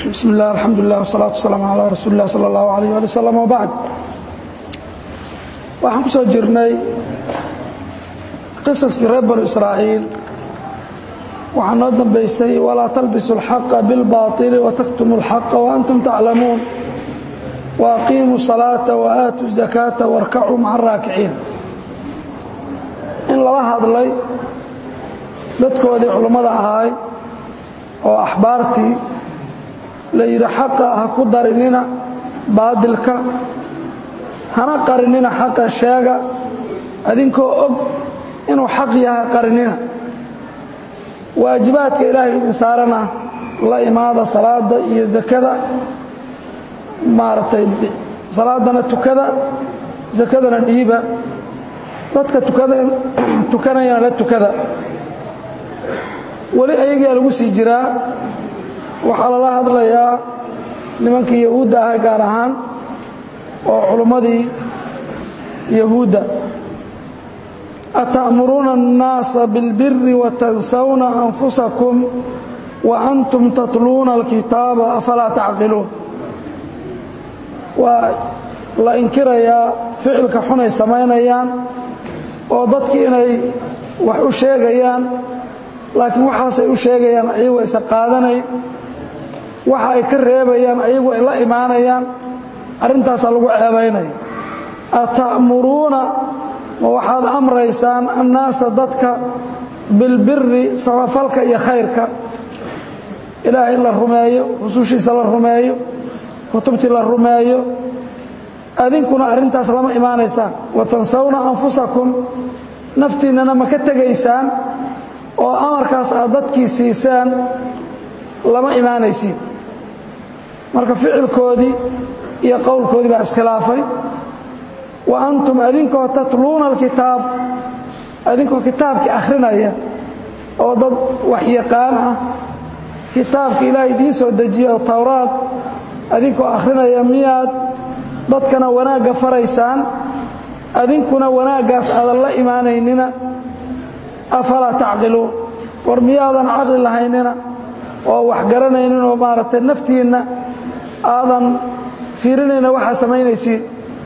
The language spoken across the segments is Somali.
bismi illah alxamdulilah wsalaatu wasalaamu calaa rasuuli illah sala allahu alayh ali wasalam wabacd waxaan ku soo jirnay qisaskii reer banu israa'iil waxaa noo dambaysay walaa talbisu اlxaqa biاlbaطili wataktumu اlxaqa waantum taclamuun waaqiimuu salaata waaatuu zakaata warkacuu maca araakiciin in lala hadlay dadkoodii culummada ahaay oo axbaartii la yidhi xaqa ha ku darinina baadilka hana qarinina xaqa sheega adinkoo og inuu xaq yahay qarinina waajibaadka ilaahay idin saarana la imaada salaada iyo zakada maaragtay salaadana tukada zakadana dhiiba dadka tukanayana la tukada weli ayagaa lagu sii jiraa waxaa lala hadlayaa nimankii yahuudda ahay gaar ahaan oo culummadii yahuudda ata'muruuna الnaasa biاlbiri watansawna anfusakum wa antum tatluuna alkitaaba afalaa tacqiluun waa la inkirayaa ficilka xunay samaynayaan oo dadki inay wax u sheegayaan laakiin waxaasay u sheegayaan ayagu aysan qaadanayn waxa ay ka reebayaan ayagu ay la imaanayaan arrintaasaa lagu ceebaynaya ata'muruuna ma waxaad amraysaan annaasa dadka bilbiri samafalka iyo khayrka ilaahay in la rumeeyo rusushiisa la rumeeyo kutubtii la rumeeyo adinkuna arrintaas lama imaanaysaan watansawna anfusakum naftiinnana ma ka tegaysaan oo amarkaas aad dadkii siisaan lama imaanaysiin marka ficilkoodii iyo qowlkoodii baa iskhilaafay wa antum adinkoo tatluuna alkitaab adinkoo kitaabkii akhrinaya oo dad waxyaqaan ah kitaabka ilaahay idiin soo dejiye oo towraad adinkoo akhrinaya miyaad dadkana wanaagga faraysaan adinkuna wanaaggaas aadan la imaanaynina afalaa tacqiluun war miyaadan caqli lahaynina oo wax garanaynin oo maaragtay naftiinna aadan fiirinayna waxaa samaynaysiin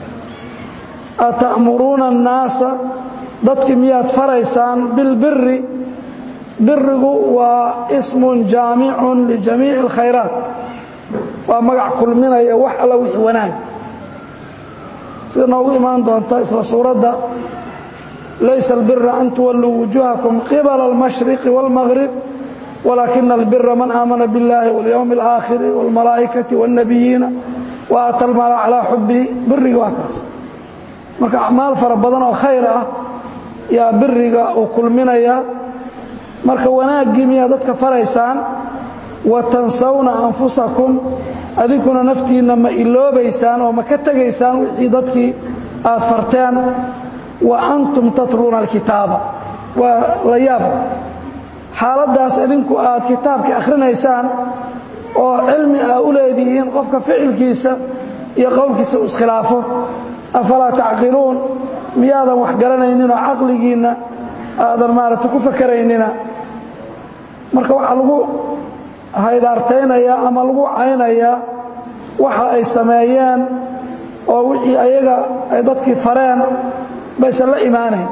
ata'muruuna annaasa dadki miyaad faraysaan bilbiri birigu waa ismun jaamicun lijamiici alkhayraat waa magac kulminaya wax alla wixii wanaag sida noogu imaan doonta isla suuradda laysa albira an tuwalluu wujuuhakum qibala almashriqi wاlmaghrib walaakina albira man aamana biاllahi walyowmi اlaakhiri wاlmalaa'ikati wاlnabiyiina wa aata almaala calaa xubihi biriga waa kaas marka acmaal fara badan oo khayr ah yaa biriga uu kulminaya marka wanaaggii miyaa dadka faraysaan wa tansawna anfusakum adinkuna naftiinna ma iloobaysaan oo ma ka tegaysaan wixii dadkii aad farteen wa antum tatluuna alkitaaba waa la yaab xaaladdaas idinku aad kitaabka akhrinaysaan oo cilmi aa u leedihiin qofka ficilkiisa iyo qowlkiisa uu iskhilaafo afalaa tacqiluun miyaadan wax garanayninoo caqligiinna aadan maaragta ku fakeraynina marka waxaa lagu haydaartaynayaa ama lagu caynayaa waxa ay sameeyeen oo wixii ayaga ay dadkii fareen baysan la imaanayn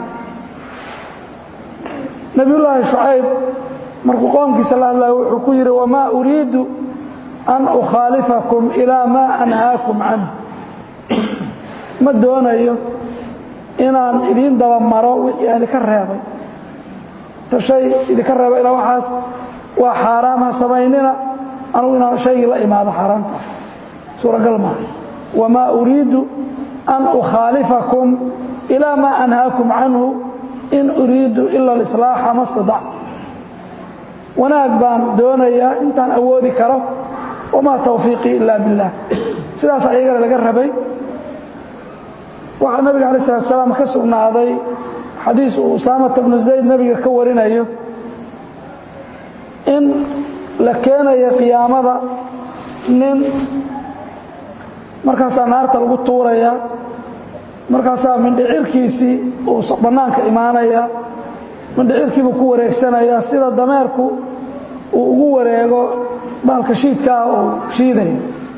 nebiyullaahi shucayb markuu qoomkiisa la hadlaya wuxuu ku yidhi wamaa uriidu an ukhaalifakum ilaa maa anhaakum canh ma doonayo inaan idiin daba maro wixii aan idinka reebay ta shay idinka reebay ilaa waxaas waa xaaraam ha samaynina anugu inaan shaygii la imaado xaaraanta suuragal maaha wamaa uriidu an ukhaalifakum ilaa maa anhaakum canhu in uriidu ila alislaaxa ma stadactu wanaag baan doonayaa intaan awoodi karo wamaa tawfiiqii ila biاllah sidaas ayagana laga rabay waxaa nabiga alay salatu salaam ka sugnaaday xadiis uu usaamata bnu zayd nebiga ka warinayo in la keenayo qiyaamada nin markaasaa naarta lagu tuuraya markaasaa mindhicirkiisii uu bannaanka imaanaya mindhicirkiibuu ku wareegsanayaa sida dameerku uu ugu wareego baalka shiidkaah uu shiidayo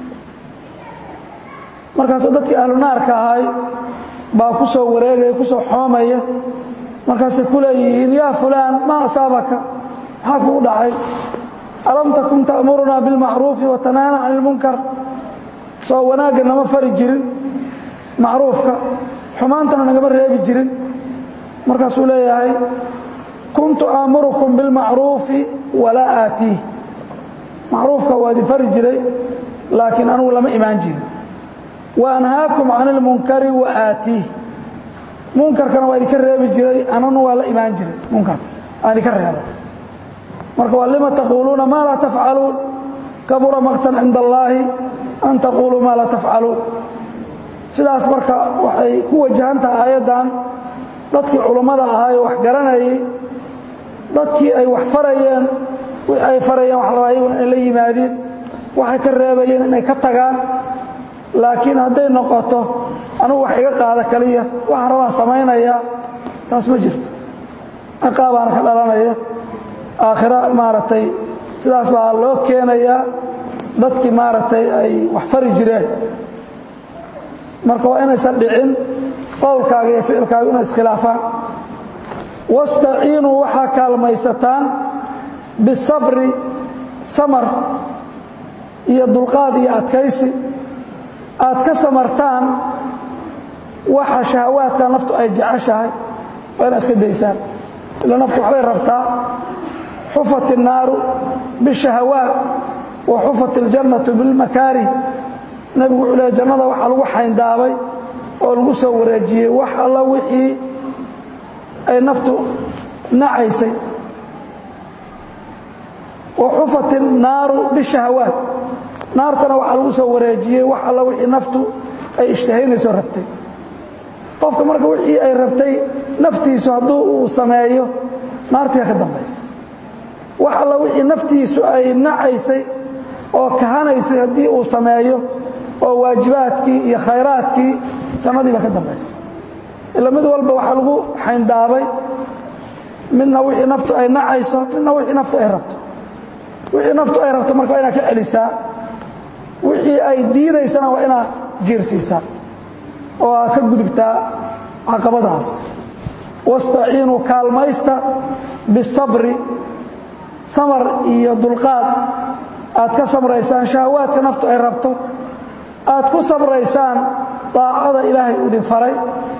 markaas dadkii ahlu naarka ahay baa ku soo wareegaya ku soo xoomaya markaasay ku leeyihiin yaa fulaan maa asaabaka maxaa kugu dhacay alam takun ta'murunaa bilmacruufi wa tanahana cani ilmunkar soo wanaagga nama fari jirin macruufka xumaantana nagama reebi jirin markaasuu leeyahay kuntu aamurukum bilmacruufi walaa aatiih macruufka waa idin fari jiray laakiin anugu lama imaan jirin wa anhaakum can ilmunkari wa aatiih munkarkana waa idinka reebi jiray ananu waa la imaan jiray munkarka aan idinka reeba marka waa lima taquuluuna maa laa tafcaluun kabura maqtan cinda allaahi an taquuluu maa laa tafcaluun sidaas marka waxay ku wajahan tahay aayaddan dadkii culummada ahaayoo wax garanayay dadkii ay wax farayeen wixii ay farayeen wax rabaa iyaguna inay la yimaadiin waxay ka reebayeen inay ka tagaan laakiin hadday noqoto anugu wax iga qaada kaliya waxa rabaan samaynayaa taas ma jirto ciqaabaana ka dhalanaya aakhira maaragtay sidaas baa loo keenayaa dadkii maaragtay ay wax fari jireen marka waa inaysan dhicin qowlkaaga iyo ficilkaaga inay iskhilaafaan wastaciinuu waxaa kaalmaysataan bisabri samar iyo dulqaad iyo adkaysi aad ka samartaan waxa shahawaadka naftu ay jeceshahay waa inaad iska daysaan ila naftu waxbay rabtaa xufat الnaaru bالشhahawaat wa xufat اljannatu biاlmakaarih nebigu wuxuu leey jannada waxaa lagu xayndaabay oo lagu soo wareejiyey wax alla wixii ay naftu nacaysay wa xufat الnaaru bالشhahawaat naartana waxaa lagu soo wareejiyey wax alla wixii naftu ay ishtahaynayso rabtay qofka marka wixii ay rabtay naftiisu hadduu uu sameeyo naartiga ka dambaysa wax alla wixii naftiisu ay nacaysay oo kahanaysay haddii uu sameeyo oo waajibaadkii iyo khayraadkii jannadiiba ka dambaysa ila mid walba waxaa lagu xayndaabay midna wixii naftu ay nacayso midna wixii naftu ay rabto wixii naftu ay rabto marka waa inaad ka celisaa wixii ay diidaysana waa inaad jiirsiisaa oo aad ka gudubtaa caqabadaas wastaciinuu kaalmaysta bisabri samar iyo dulqaad aad ka samraysaan shahawaadka naftu ay rabto aad ku sabraysaan daacada ilaahay u idin faray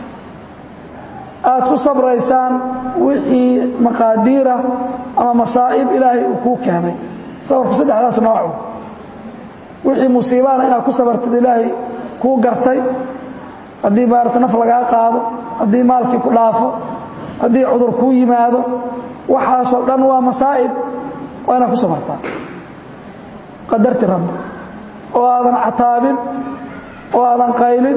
aad ku sabraysaan wixii maqaadiira ama masaa'ib ilaahay uu kuu keenay sabarku saddexdaas noocu wixii musiibaana inaad ku sabartid ilaahay kuu gartay haddii maarata naf lagaa qaado haddii maalkii ku dhaafo haddii cudur kuu yimaado waxaasoo dhan waa masaa'ib waa inaad ku sabartaa qadarti rabbi oo aadan cataabin oo aadan qaylin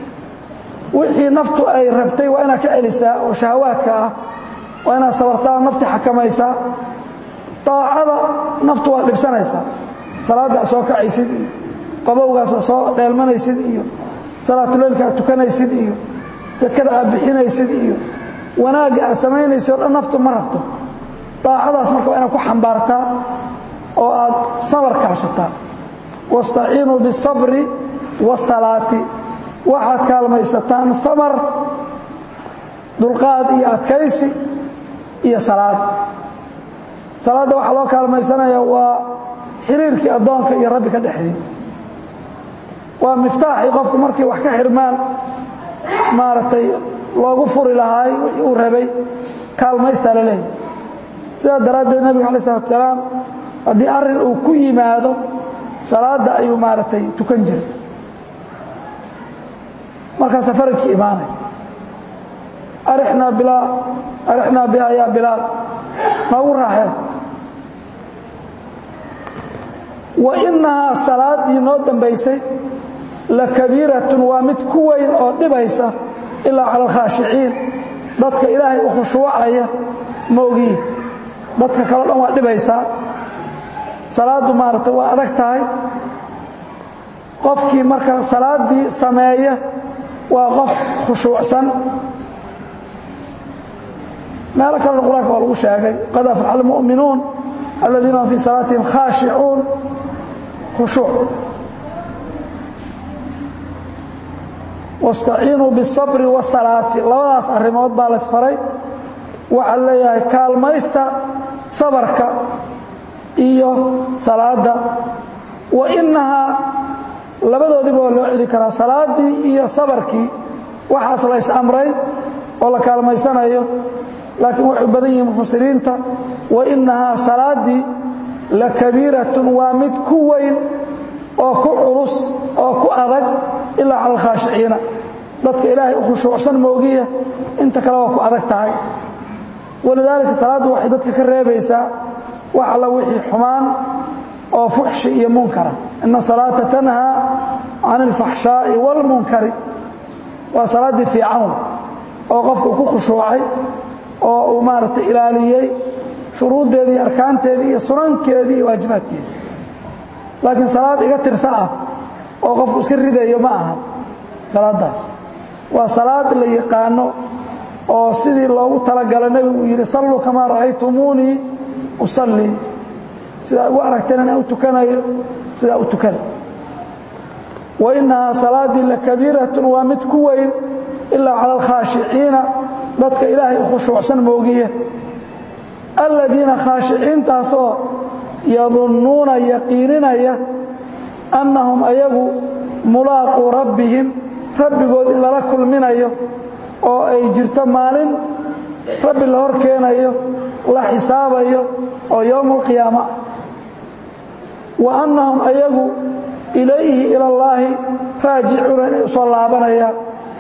wixii naftu ay rabtay waa inaad ka celisaa oo shahawaadka ah waa inaad sabartaa nafti xakamaysaa daacada naftu waad dhibsanaysaa salaadda soo kacaysid iyo qabowgaasa soo dheelmanaysid iyo salaatuleylka aad tukanaysid iyo sakada aad bixinaysid iyo wanaagga aad samaynaysid o dhan naftu ma rabto daacadaas marka waa inaad ku xambaartaa oo aad sabar kaashataa wastaciinuu biالsabri waasalaati waxaad kaalmaysataan samar dulqaad iyo adkaysi iyo salaad salaadda waxaa loo kaalmaysanaya waa xiriirkii addoonka iyo rabbi ka dhexeeyey waa miftaaxii qofku markii wax ka xirmaan maaragtay loogu furi lahaay wixii uu rabay kaalmaystaa la leeyahy sidaa daraaddeed nebiga alay isalatu salaam haddii arrin uu ku yimaado salaadda ayuu maaragtay tukan jiray markaasaa farajka imaanaya arixnaa bilaa arixnaa bihaa yaa bilaal noogu raaxeen wa innahaa salaaddii noo dambaysay la kabiiratun waa mid ku weyn oo dhibaysa ilaa cala alkhaashiciin dadka ilaahay u khushuucaya maogii dadka kaleo dhan waa dhibaysaa salaaddu maaragtay waa adag tahay qofkii marka salaaddii sameeya waa qof khushuucsan meelo kalena qur-aanka waa lagu sheegay qad aflaxa almu'minuun aladiina hum fii salaatihim khaashicuun khushuuc wastaciinuu biالsabri waasalaati labadaas arrimood baa laysfaray waxaa leeyahay kaalmaysta sabarka iyo salaadda wa inahaa labadoodiiba waa loo celi karaa salaaddii iyo sabarkii waxaas la ys-amray oo la kaalmaysanayo laakiin waxay badan yihiin mufasiriinta wa inahaa salaaddii la kabiiratun waa mid ku weyn oo ku culus oo ku adag ilaa cala alkhaashiciina dadka ilaahay u khushuucsan moogiya inta kale waa ku adag tahay walidaalika salaaddu waxay dadka ka reebaysaa wax alla wixii xumaan oo fuxshi iyo munkara ina salaata tanhaa can alfaxshaa'i wاlmunkari waa salaaddii fiican oo qofka ku khushuucay oo uu maaragtay ilaaliyey shuruuddeedii iyo arkaanteedii iyo sunankeedii iyo waajibaadkeedii laakiin salaad iga tirsa ah oo qofku iska ridayo ma aha salaaddaas waa salaad la yaqaano oo sidii loogu talagalay nebigu uu yidhi salluu kamaa ra'aytumuunii usallii sidaa ugu aragteen inaan u tukanayo sidaa u tukada wa innahaa salaaddii la kabiiratun waa mid ku weyn ilaa cala alkhaashiciina dadka ilaahay u khushuucsan moogiya aladiina khaashiciintaasoo yadunnuuna yaqiininaya annahum ayagu mulaaquu rabbihim rabbigood in lala kulminayo oo ay jirto maalin rabbi la hor keenayo la xisaabayo oo yowma alqiyaama wa annahum ayagu ilayhi ila allaahi raajicuuna inay u soo laabanayaan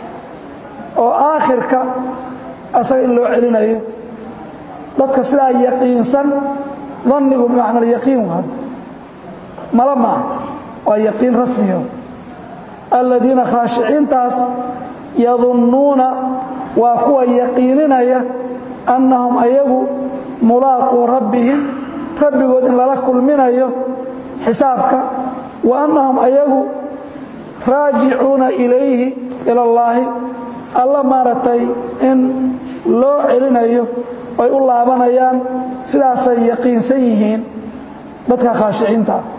oo aakhirka asaga in loo celinayo dadka sidaa yaqiinsan dannigu bimacna alyaqiin waa hadda mala maaha waa yaqiin rasmiyo aladiina khaashiciintaas yadunnuuna waa kuwa yaqiininaya annahum ayagu mulaaquu rabbihim rabbigood in lala kulminayo xisaabka wa annahum ayagu raajicuuna ilayhi ila allaahi alla maaragtay in loo celinayo ay u laabanayaan sidaasay yaqiinsan yihiin dadka khaashiciinta ah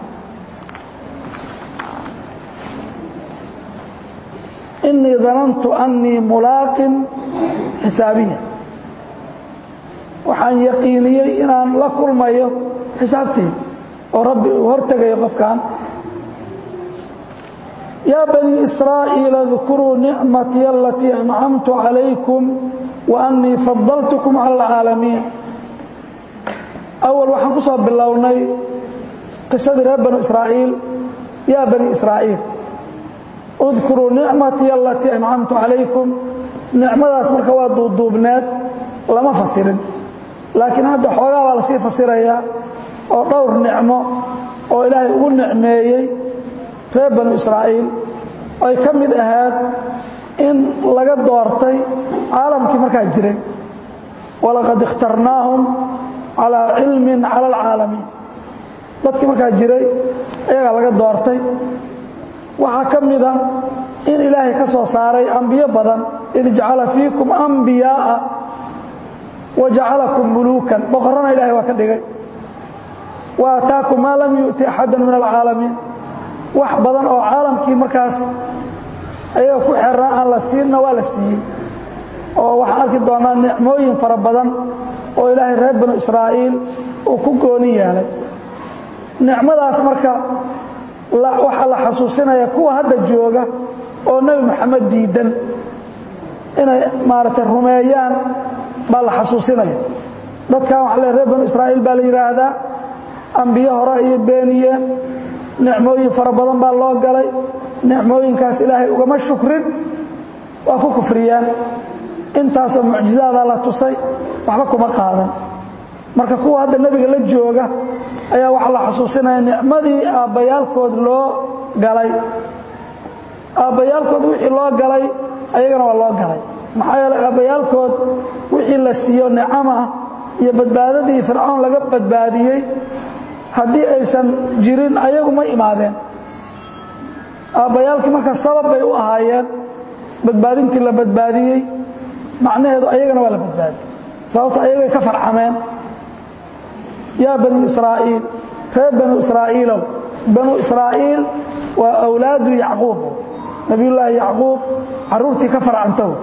inii danantu annii mulaaqin xisaabiya waxaan yaqiiniyey inaan la kulmayo xisaabteed oo rabbi uu hortegayo qofkan yaa banii israa'iila اdkuruu nicmatii alatii ancamtu calaykum wa annii fadaltukum cala alcaalamiin awal waxaan ku soo bilownay qisadii reer banu israa'iil yaa bani israa'iil udkuruu nicmatii alatii ancamtu calaykum nicmadaas marka waa duuduubneed lama fasirin laakiin hadda xoogaa baa lasii fasirayaa oo dhowr nicmo oo ilaahay ugu nicmeeyey reer banu israa'iil ay ka mid ahayd in laga doortay caalamkii markaa jiray walaqad ikhtarnaahum calaa cilmin cala alcaalamiin dadkii markaa jiray ayagaa laga doortay waxaa ka mid a in ilaahay ka soo saaray ambiyo badan id jacala fiikum ambiyaa'a wa jacalakum muluukan boqorrana ilahay waa ka dhigay wa ataakum maa lam yu'ti axadan min alcaalamiin wax badan oo caalamkii markaas ayaga ku xeernaa aan la siinna waa la siiyey oo waxaan arki doonaa nicmooyin fara badan oo ilaahay reer banu israa'iil uu ku gooni yeelay nicmadaas marka waxaa la xasuusinaya kuwa hadda jooga oo nebi moxamed diidan inay maaragtay rumeeyaan baa la xasuusinaya dadkan waxa le reer banu israa'iil baa la yidhaahdaa ambiyo hore ayay beeniyeen nicmooyin fara badan baa loo galay nicmooyinkaas ilaahay ugama shukrin waa ku kufriyeen intaasoo mucjizaada la tusay waxba kuma qaadan marka kuwa hadda nebiga la jooga ayaa waxaa la xasuusinaya nicmadii aabbayaalkood loo galay aabbayaalkood wixii loo galay ayagana waa loo galay maxaa yeeley aabbayaalkood wixii la siiyo nicam ah iyo badbaadadii fircoon laga badbaadiyey haddii aysan jirin ayagu ma imaadeen aabbayaalkii marka sabab bay u ahaayeen badbaadintii la badbaadiyey macnaheedu ayagana waa la badbaadiyey sababta ayagay ka farcameen yaa bani israa'iil reer banu israa'iilow banu israa'iil waa awlaadu yacquub nabiyullaahi yacquub carruurtii ka farcantow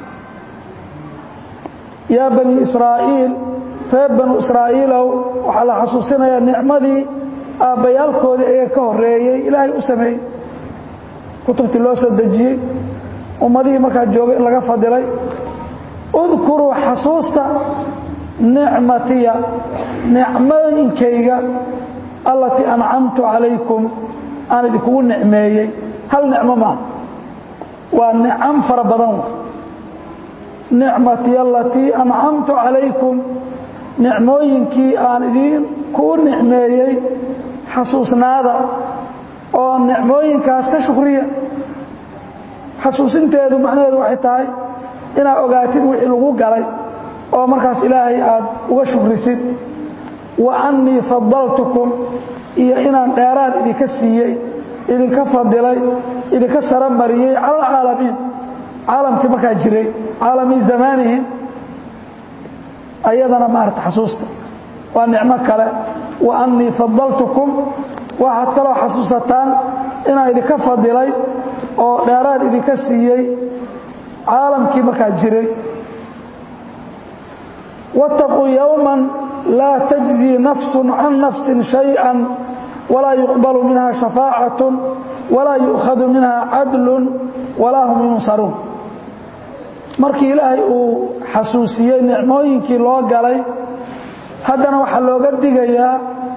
yaa bani israa'iil reer banu israa'iilow waxaa la xasuusinayaa nicmadii aabbayaalkoodii ayaga ka horreeyey ilaahay u sameeyey kutubtii loo soo dejiyey ummadihii markaa joogay in laga fadilay udkuruu xasuusta nicmatiya nicmooyinkayga allatii ancamtu calaykum aan idinkugu nicmeeyey hal nicmo maaha waa nicam fara badan nicmatiya alatii ancamtu calaykum nicmooyinkii aan idinkugu nicmeeyey xasuusnaada oo nicmooyinkaas ka shukriya xasuusinteedu macnaheedu waxay tahay inaad ogaatid wixii lagu galay oo markaas ilaahay aad uga shukrisid wa annii fadaltukum iyo inaan dheeraad idinka siiyey idinka fadilay idinka sara mariyey cala alcaalamiin caalamkii markaa jiray caalami zamaanihim ayadana maarata xasuusta waa nicmo kale wa annii fadaltukum waxaad kaloo xasuusataan inaan idinka fadilay oo dheeraad idinka siiyey caalamkii markaa jiray waاtaquu yowman laa tajzii nafsu can nafsin shayئa walaa yuqbalu minha shafaacaة walaa yu'khadu minha cadlu walaa hum yunsaruun markii ilaahay uu xasuusiyey nicmooyinkii loo galay haddana waxaa looga digayaa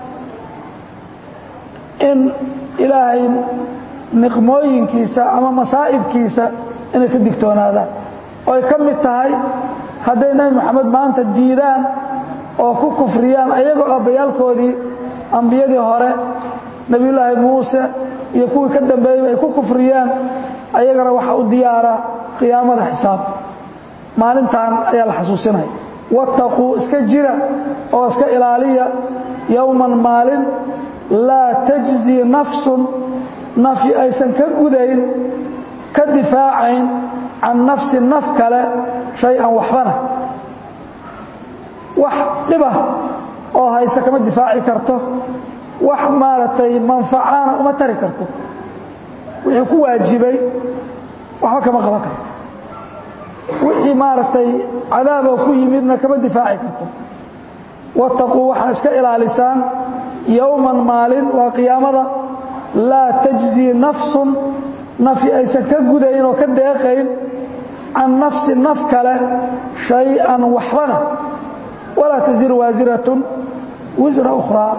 in ilaahay niqmooyinkiisa ama masaa'ibkiisa inay ka digtoonaadaan oo ay ka mid tahay hadday nebi moxamed maanta diidaan oo ku kufriyaan ayagoo abbayaalkoodii ambiyadii hore nebiyullaahi muuse iyo kuwii ka dambeeyey ay ku kufriyaan ayagana waxaa u diyaara qiyaamada xisaab maalintan ayaa la xasuusinaya wattaquu iska jira oo iska ilaaliya yowman maalin laa tajzii nafsun nafyi aysan ka gudayn ka difaacayn can nafsi naf kale shay-an waxbana wax dhibah oo hayse kama difaaci karto wax maaragtay manfacana uma tari karto wixii ku waajibay waxba kama qaban karto wixii maaragtay cadaaboo ku yimidna kama difaaci karto wattaquu waxaa iska ilaalisaan yowman maalin waa qiyaamada laa tajzii nafsun nafi aysan ka gudayn oo ka deeqayn can nafsi naf kale shay-an waxbana walaa tasiru waasiratun wisra ukhraa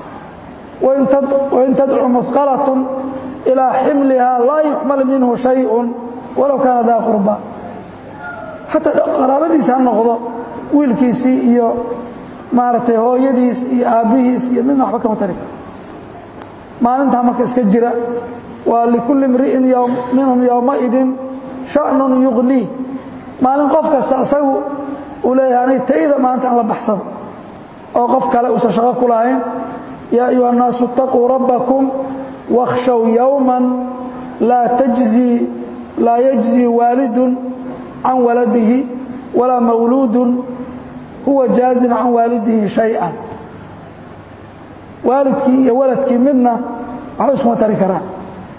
wain tadcu muhqalatun ilaa ximlihaa laa yuxmal minhu shayun walow kaana daa qurba xataa qaraabadiis ha noqdo wiilkiisii iyo maaragtay hooyadiis iyo aabbihiis iyo midna waxba kama tari karo maalintaa marka iska jira waa likulli imri'in minhum yowmaidin sha'nun yuqnii maalin qof kasta isagu uu leeyahay aniga tayda maanta aan la baxsado oo qof kale uusan shaqo ku lahayn yaa ayuha الnaasu اtaquu rabbakum wakhshow yowman laa tajzii laa yajzii waalidun can waladihi walaa mawluudun huwa jaazin can waalidihi shayئa waalidkii iyo waladkii midna waxba iskuma tari karaan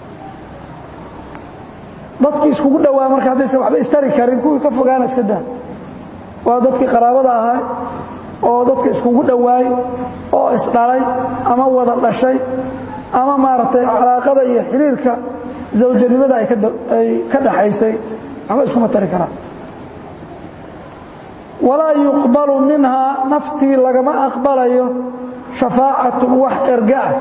dadkii iskugu dhowaa marka haddaysan waxba istari karin kuwii ka fogaana iska daa waa dadkii qaraabada ahaa oo dadka iskugu dhowaay oo isdhalay ama wada dhashay ama maaragtay calaaqada iyo xiriirka zawjanimada ay ka dhaxaysay waxba iskuma tari karaan walaa yuqbalu minhaa naftii lagama aqbalayo shafaacatun wax erga ah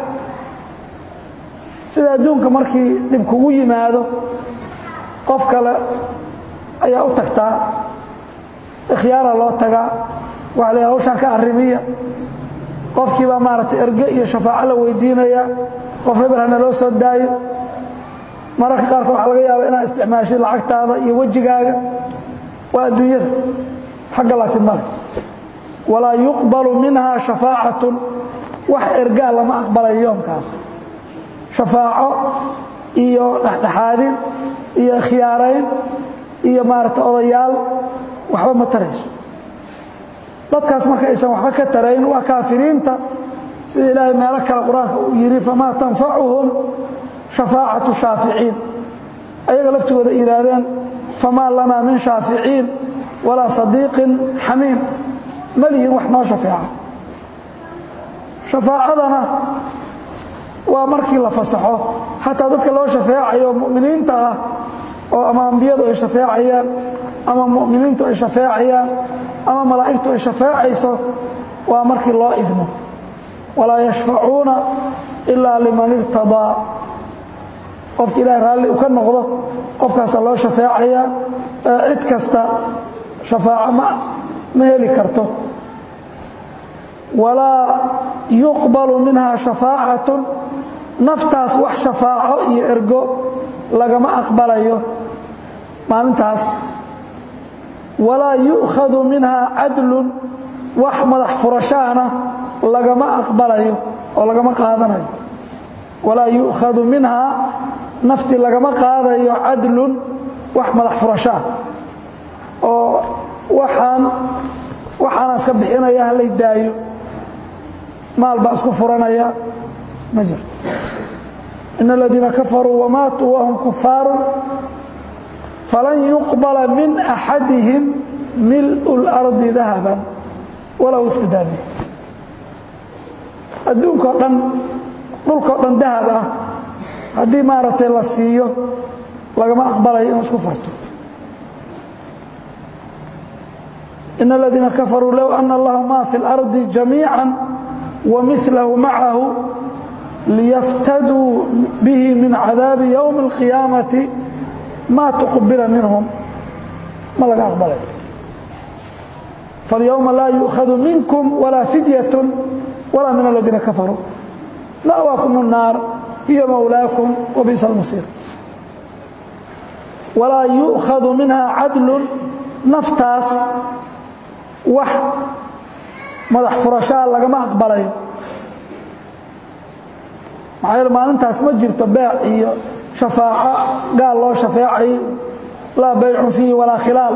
sida adduunka markii dhib kugu yimaado qof kale ayaa u tagtaa ikhyaara loo tagaa waxa la hawshaan ka arrimiya qofkii baa maaragtay erge iyo shafaaco la weydiinaya qof hebel hana loo soo daayo mararka qaarkood waxaa laga yaaba inaad isticmaashid lacagtaada iyo wejigaaga waa adduunyada xagga laakiin male walaa yuqbalu minhaa shafaacatun wax ergaa lama aqbalayo yoomkaas shafaaco iyo dhexdhexaadin iyo khiyaarayn iyo maaragtay odayaal waxba ma tarayso dadkaas marka aysan waxba ka tarayn waa kaafiriinta sida ilaahay meelo kale qur-aanka uu yidhi famaa tanfacuhum shafaacatu shaaficiin ayaga laftigooda yidhaahdeen famaa lanaa min shaaficiin walaa sadiiqin xamiim ma lihin wax noo shafeeca shafaacadana waa markii la fasaxo xataa dadka loo shafeecayo mu'miniinta ah oo ama ambiyadu ay shafeecayaan ama mu'miniintu ay shafeecayaan ama malaa'igtu ay shafeecayso waa markii loo idmo walaa yashfacuuna ilaa liman irtadaa qofka ilahay raalli u ka noqdo qofkaasa loo shafeecayaa cid kasta shafaaco ma ma heli karto walaa yuqbalu minha shafaacatun naftaas wax shafaaco iyo ergo lagama aqbalayo maalintaas walaa yu'khadu minha cadlun wax madax furashaana lagama aqbalayo oo lagama qaadanayo walaa yu'khadu minhaa nafti lagama qaadayo cadlun wax madax furashaa oo waxaan waxaana iska bixinaya halay daayo maal baa isku furanaya ma jirto in aladiina kafaruu wamaatuu wahum kufaaru falan yuqbala min axadihim mil'u اlardi dahaban walow iftidaa bih adduunkao dhan dhulkao dhan dahab ah haddii maaragtay la siiyo lagama aqbalayo inuu isku farto in aladiina kafaruu low ana lahu ma fi اlardi jamiica wamilahu macahu liyaftaduu bihi min cadaabi ywmi اlqiyaamati ma tuqbila minhum ma laga aqbalayo faاlyowma laa yu'khadu minkum walaa fidyaة walaa min aladiina kafaruu ma'waakum الnaar hiya mawlaakum wabi'sa اlmasiir walaa yu'khadu minha cadlu naftaas wax madax furashaa lagama aqbalayo maxaa yeele maalintaas ma jirto beec iyo shafaaco gaal loo shafeecayo laa baycun fiihi walaa khilaal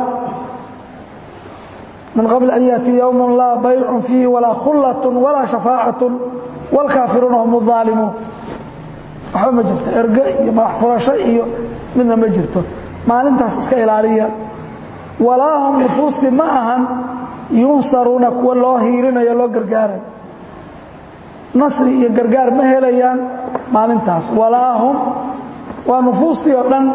min qabli an yaأtii yowm laa baycun fiihi walaa khullaة walaa shafaacaة wاlkaafiruuna hum الظaalimuun waxba ma jirto erge iyo madax furasho iyo midna ma jirto maalintaas iska ilaaliya walaa hum nufuustii ma ahan yunsaruuna kuwa loo hiirinayo loo gargaarayo nasri iyo gargaar ma helayaan maalintaas walaa hum waa nufuustii oo dhan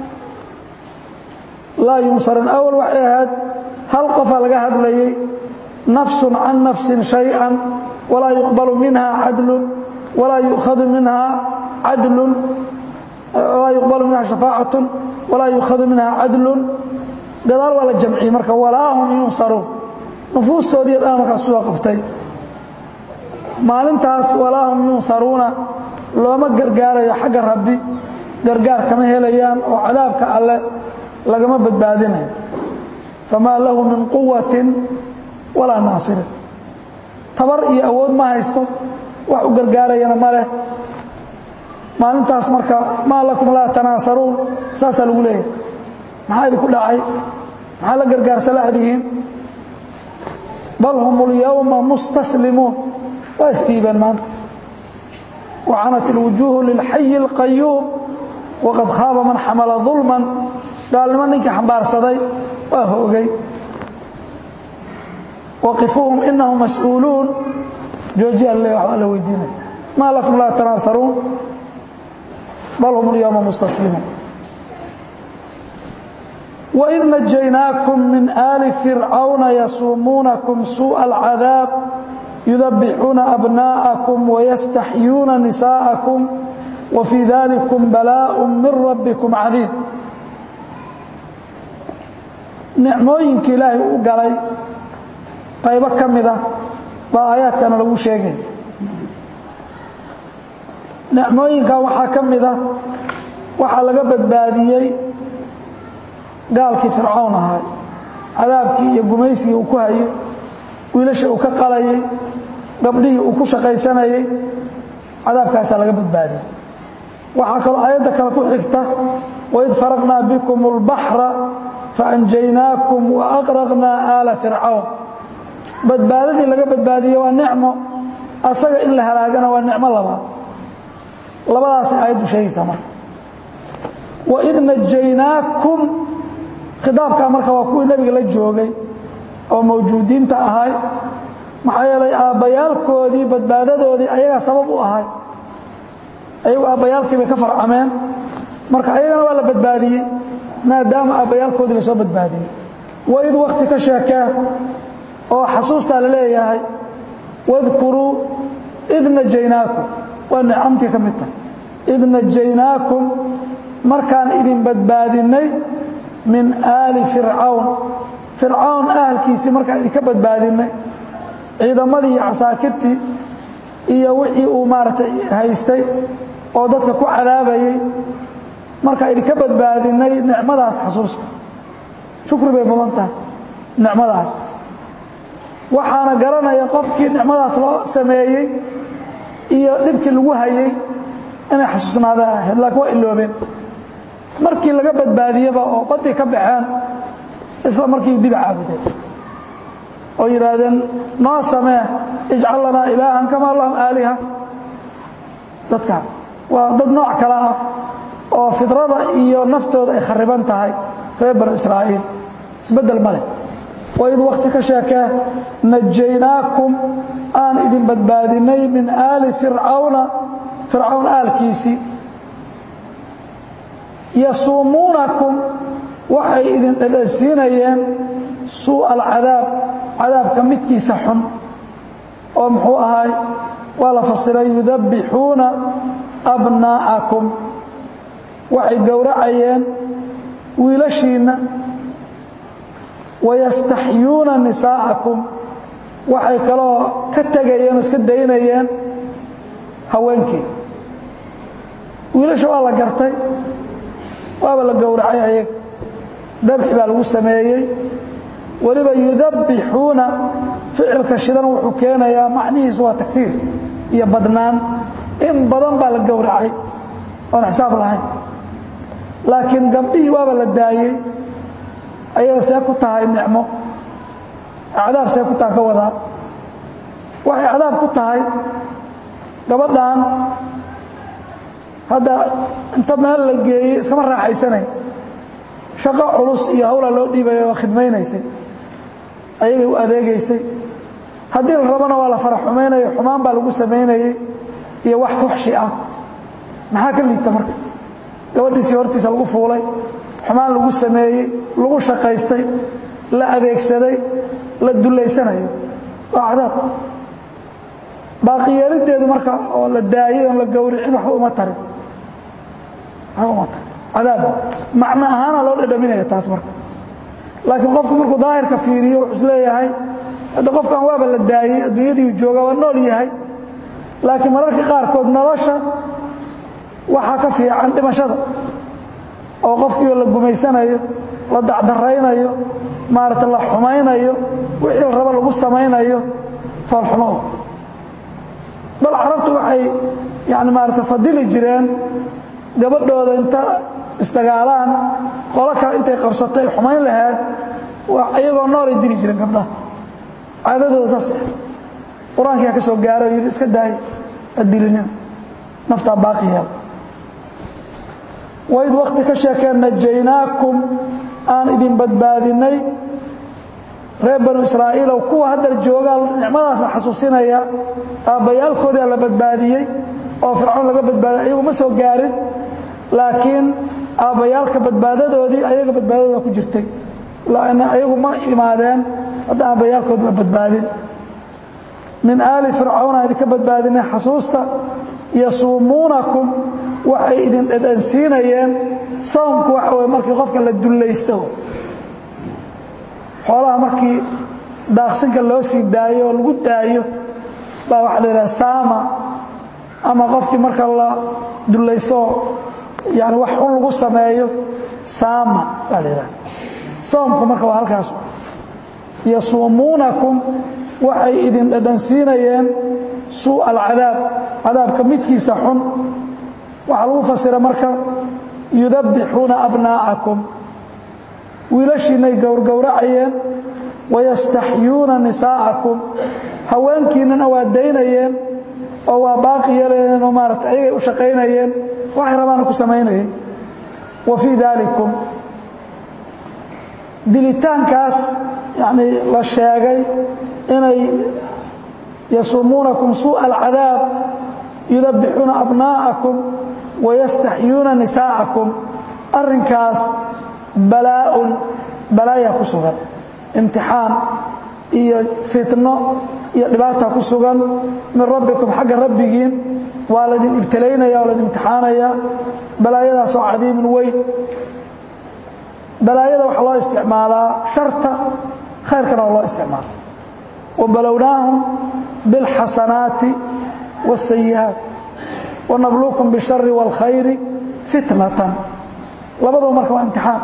laa yunsaruun awal waxay ahayd hal qofaa laga hadlayay nafsun can nafsin shayئa walaa yuqbalu minha cadlun walaa yukhadu minha cadlun walaa yuqbalu minha shafaacaة walaa yukhadu minha cadlun gadaal waa la jamciyey marka walaa hum yunsaruun nufuustoodii dhan markaas soo qabtay maalintaas walaa hum yunsaruuna looma gargaarayo xagga rabbi gargaar kama helayaan oo cadaabka alle lagama badbaadinayo famaa lahu min quwatin walaa naasirin tabar iyo awood ma haysto wax u gargaarayana ma leh maalintaas marka maa lakum laa tanaasaruun saasaa lagu leeyahay maxaa idinku dhacay maxaa la gargaarsala adihiin bal hum اlyowma mustaslimuun waa isdhiibeen maanta wacanat اlwujuuhu lilxayi اlqayuum waqad khaaba man xamala ظulman gaalnimo ninkii xambaarsaday waa hoogay waqifuuhum inahum mas-uuluun joojiya le waxbaa la weydiinaya maa lakum laa tanaasaruun bal hum اlyowma mustaslimuun وإذ نجيناكم من آل فرعون يسومونكم سوء العذاب يذبحون أبناءكم ويستحيون نساءكم وفي ذلكم بلاء من ربكم عظيم nicmooyinka ilaahay u galay qaybo ka mida baa aayaadkana lagu sheegay nicmooyinkan waxaa ka mida waxaa laga badbaadiyey gaalkii fircawn ahaa cadaabkii iyo gumaysigii uu ku hayay wiilashii uu ka qalayay gabdhihii uu ku shaqaysanayay cadaabkaasaa laga badbaadiyey waxaa kaloo aayadda kale ku xigta waid faraqnaa bikum اlbaxra faanjaynaakum waaqraqnaa aala fircawn badbaadadii laga badbaadiye waa nicmo asaga in la halaagana waa nicmo labaad labadaasay aayaddu sheegaysaa marka waid najaynaakum khidaabkaa marka waa kuwii nebiga la joogay oo mawjuudiinta ahay maxaa yeelay aabbayaalkoodii badbaadadoodii ayagaa sabab u ahay ayagu aabbayaalkii bay ka farcameen marka ayagana waa la badbaadiyey maadaama aabbayaalkoodii lasoo badbaadiyey waid wakti ka sheekee oo xasuustaa la leeyahay wadkuruu id najaynaakum waa nicamtii ka mid tahay id najaynaakum markaan idin badbaadinnay min aali fircawn fircawn ahalkiisii markaan idinka badbaadinnay ciidamadii iyo casaakirtii iyo wixii uu maaragtay haystay oo dadka ku cadaabayey markaan idinka badbaadinnay nicmadaas xasuusta shukri bay mudan tahay nicmadaas waxaana garanaya qofkii nicmadaas loo sameeyey iyo dhibkii lagu hayey inay xasuusnaadaan ahayd laakiin waa iloobeen markii laga badbaadiyeba oo baddii ka baxeen isla markii dibi caabudeen oo yidhaahdeen noo samee ijcal lanaa ilaahan kamaa lahum aaliha dadkan waa dad nooc kale ah oo fidrada iyo naftooda ay khariban tahay reer banu israa'iil isbeddel ma leh waid wakti ka sheekee najaynaakum aan idin badbaadinnay min aali fircawna fircawn aalkiisii yasuumuunakum waxay idin dhedhansiinayeen suuءa alcadaab cadaabka midkiisa xun oo muxuu ahay waa la fasiray yudabbixuuna abnaa'akum waxay gowracayeen wiilashiinna wayastaxyuuna nisaa'akum waxay kaloo ka tegayeen oo iska daynayeen haweenkii wiilasha waa la gartay waaba la gowracay ayaga dabxi baa lagu sameeyey weliba yudabbixuuna ficilka shidan wuxuu keenayaa macnihiisu waa takfiir iyo badnaan in badan baa la gowracay oon xisaab lahayn laakiin gabdhihii waaba la daayey ayaga see ku tahay nicmo cadaab see ku taha ka wadaa waxay cadaab ku tahay gabadhan hadda inta meel la geeyey iskama raaxaysanay shaqo culus iyo hawla loo dhiibaya oo khidmaynaysay ayagay u adeegaysay haddii la rabona waa la fara xumaynayo xumaan baa lagu samaynayey iyo wax fuxshi ah maxaa ka liita marka gabadhiisii hortiisa lagu fuulay xumaan lagu sameeyey lagu shaqaystay la adeegsaday la dullaysanayo waa cadaab baaqiyeelideedu marka oo la daayey oon la gowricin waxba uma tarin waxba uma tarin cadaab macno ahaana loo dhadhaminaya taas marka laakiin qofku markuu daahirka fiiriyo wuxuu isleeyahay hadda qofkan waaba la daayey adduunyadiiu jooga waa nool yahay laakiin mararka qaarkood nolosha waxaa ka fiican dhimashada oo qofkiioo la gumaysanayo la dacdaraynayo maarata la xumaynayo wixii la rabo lagu samaynayo foolxumo bal carabtu waxay yani maarata fadili jireen gabadhooda inta isdagaalaan qolo kale intay qabsato ay xumayn lahayd iyagoo noolay dili jireen gabdhaha caadadooda saas qur-aankiyaa ka soo gaaro yidhi iska daay addilinina naftaa baaqi yeel waid wakti ka sheekeen najaynaakum aan idin badbaadinnay reer banu israa'iilow kuwa haddar joogaa nicmadaasna xasuusinaya aabbayaalkoodaa la badbaadiyey oo fircoon laga badbaadiy ayagu ma soo gaarin laakiin aabbayaalka badbaadadoodii ayaga badbaadadooda ku jirtay ayagu ma imaadeen hadda aabbayaalkood la badbaadin min aali fircawn aan idinka badbaadinay xasuusta yasuumuunakum waxay idin dhedhansiinayeen sawmku waxa wey markii qofka la dullaysto xoolaha markii daaqsinka loo sii daayo oo lagu daayo baa waxa la yidhaha saama ama qofkii marka la dullaystooo yani wax un lagu sameeyo saama baa la yidhaha sawmku marka waa halkaas yasuumuunakum waxay idin dhadhansiinayeen suu alcadaab cadaabka midkiisa xun waxaa lagu fasira marka yudabbixuuna abnaa'akum wiilashiinay gowrgowracayeen wayastaxyuuna nisaa'akum haweenkiinnana waa daynayeen oo waa baaqi yeelayeen oo maarata ayagay u shaqaynayeen waxay rabaana ku samaynayeen wa fii daalikum dilitaankaas yacnii la sheegay inay yasumuunakum suuءa alcadaab yudabbixuuna abnaa'akum wayastaxyuuna nisaa'akum arrinkaas balaaءun balaaya ku sugan imtixaan iyo fitno iyo dhibaata ku sugan min rabbikum xagga rabbigiin waa laydin ibtalaynaya oo laydin imtixaanaya balaayadaas oo cadiimun weyn balaayada waxaa loo isticmaalaa sharta khayrkana waa loo isticmaala wabalownaahum biاlxasanaati wالsayi'aat wanabluukum bالshari wاlkhayri fitnatan labadaba marka waa imtixaan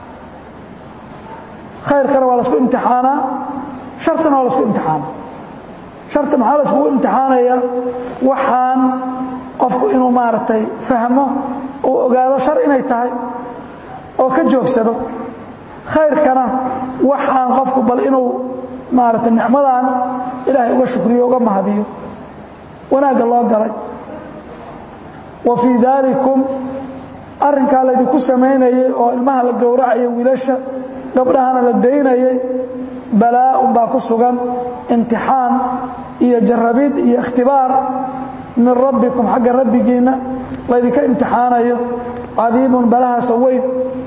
khayrkana waa lasku imtixaanaa shartana waa lasku imtixaana sharta maxaa laiskugu imtixaanaya waxaan qofku inuu maaragtay fahmo uu ogaado shar inay tahay oo ka joogsado khayrkana waxaan qofku bal inuu maaragtay nicmadan ilaahay uga shukriyo uga mahadiyo wanaagga loo galay wa fii daalikum arrinkaa laydinku samaynayey oo ilmaha la gowracaya wiilasha gabdhahana la daynayay balaaun baa ku sugan imtixaan iyo jarabid iyo ikhtibaar min rabbikum xagga rabbigiinna laydinka imtixaanayo cadiimun balahaasoo weyn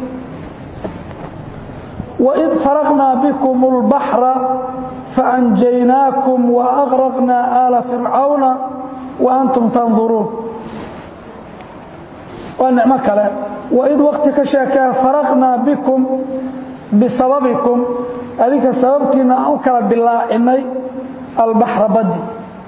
waid faraqnaa bikum اlbaxra faanjaynaakum waaqraqnaa aala fircawna wa antum tanduruun waa nicmo kale waid waqti ka sheekee faraqnaa bikum bisababikum adinka sababtiina aan u kala dilaacinay albaxra badi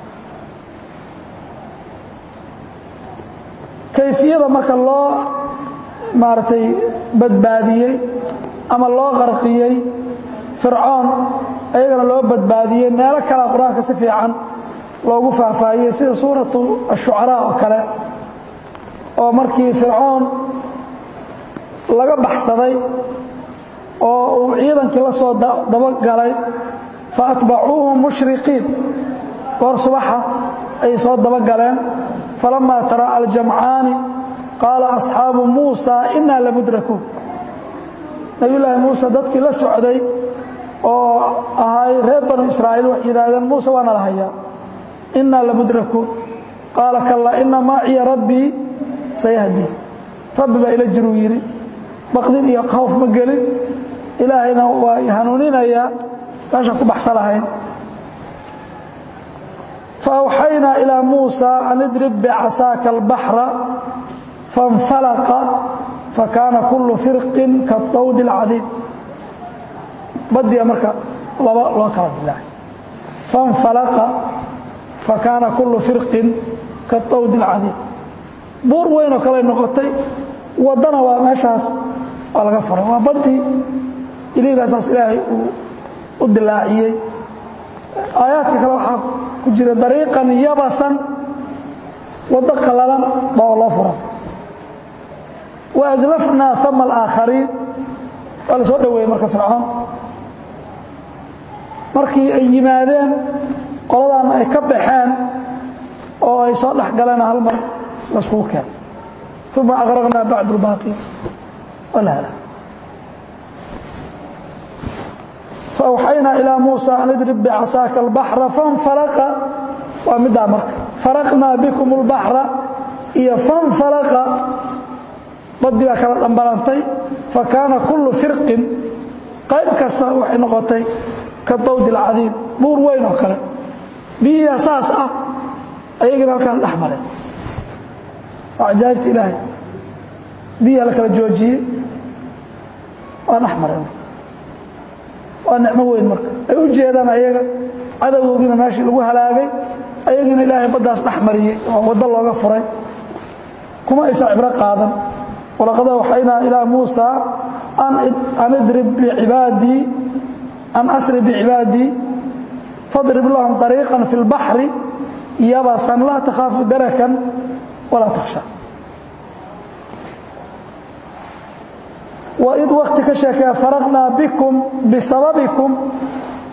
kayfiyada marka loo maaragtay badbaadiyey ama loo qarqiyey fircoon ayagana loo badbaadiyey meelo kalea qur-aanka si fiican loogu faahfaahiyey sida suuratu ashucaraa oo kale oo markii fircoon laga baxsaday oo uu ciidankii la soo dabagalay fa atbacuuhum mushriqiin goor subaxa ayay soo dabagaleen falamaa tara'a aljamcaani qaala asxaabu muusa innaa lamudrakuun nebiyullaahi muuse dadkii la socday oo ahay reer banu israa'iil waxay yidhaahdeen muuse waana la hayaa innaa lamudrakuun qaala kallaa inna maaciya rabbii sayahdii rabbi baa ila jiruu yidhi baqdin iyo khawf ma gelin ilaahayna waa hanuuninayaa meeshaan ku baxsa lahayn faawxaynaa ilaa muusa an idrib bicasaaka albaxra faاnfalaqa fakaana kullu firqin kaطawdi اlcadiim badiya marka laba loo kala dilaacay faاnfalaqa fakaana kullu firqin kaطawdi اlcadiim buur weynoo kale noqotay waddana waa meeshaas waa laga furay waa badii ilihibaasaas ilaahay uu u dilaaciyey aayaadka kale waxaa ku jira dariiqan yabasan waddo qallalan baa loo fura wa aslafnaa ama alaakhariin waa la soo dhoweeyey marka fircoon markii ay yimaadeen qoladaanna ay ka baxeen oo ay soo dhex galeen hal mar layskugu keen uma aqraqnaa bacd اlbaaqi walaala faawxaynaa ilaa muusa an idrib bicasaaka albaxra fanfalaqa waa middaa marka faraqnaa bikum اlbaxra iyo fanfalaqa badii baa kala dhambalantay fakaana kullu firqin qayb kasta waxay noqotay ka dawdi اlcadiim buur weyn oo kale biyihiia saas ah ayagina halkaan dhex mareen waa cajaa'ibta ilaahay biyiha la kala joojiyey waa dhex mareen waa nicmo weyn marka ay u jeedaan ayaga cadowgoogina meeshii lagu halaagay ayagiina ilaahay baddaas dhex mariyey oo waddo looga furay kuma aysan cibro qaadan walaqad awxaynaa ilaa muusa an idrib bicibaadii an asri bicibaadii fadrib lahum طariiqan fi اlbaxri yabasan laa takhaafu darakan walaa takhsha waid wakti ka sheekee faraqnaa bikum bisababikum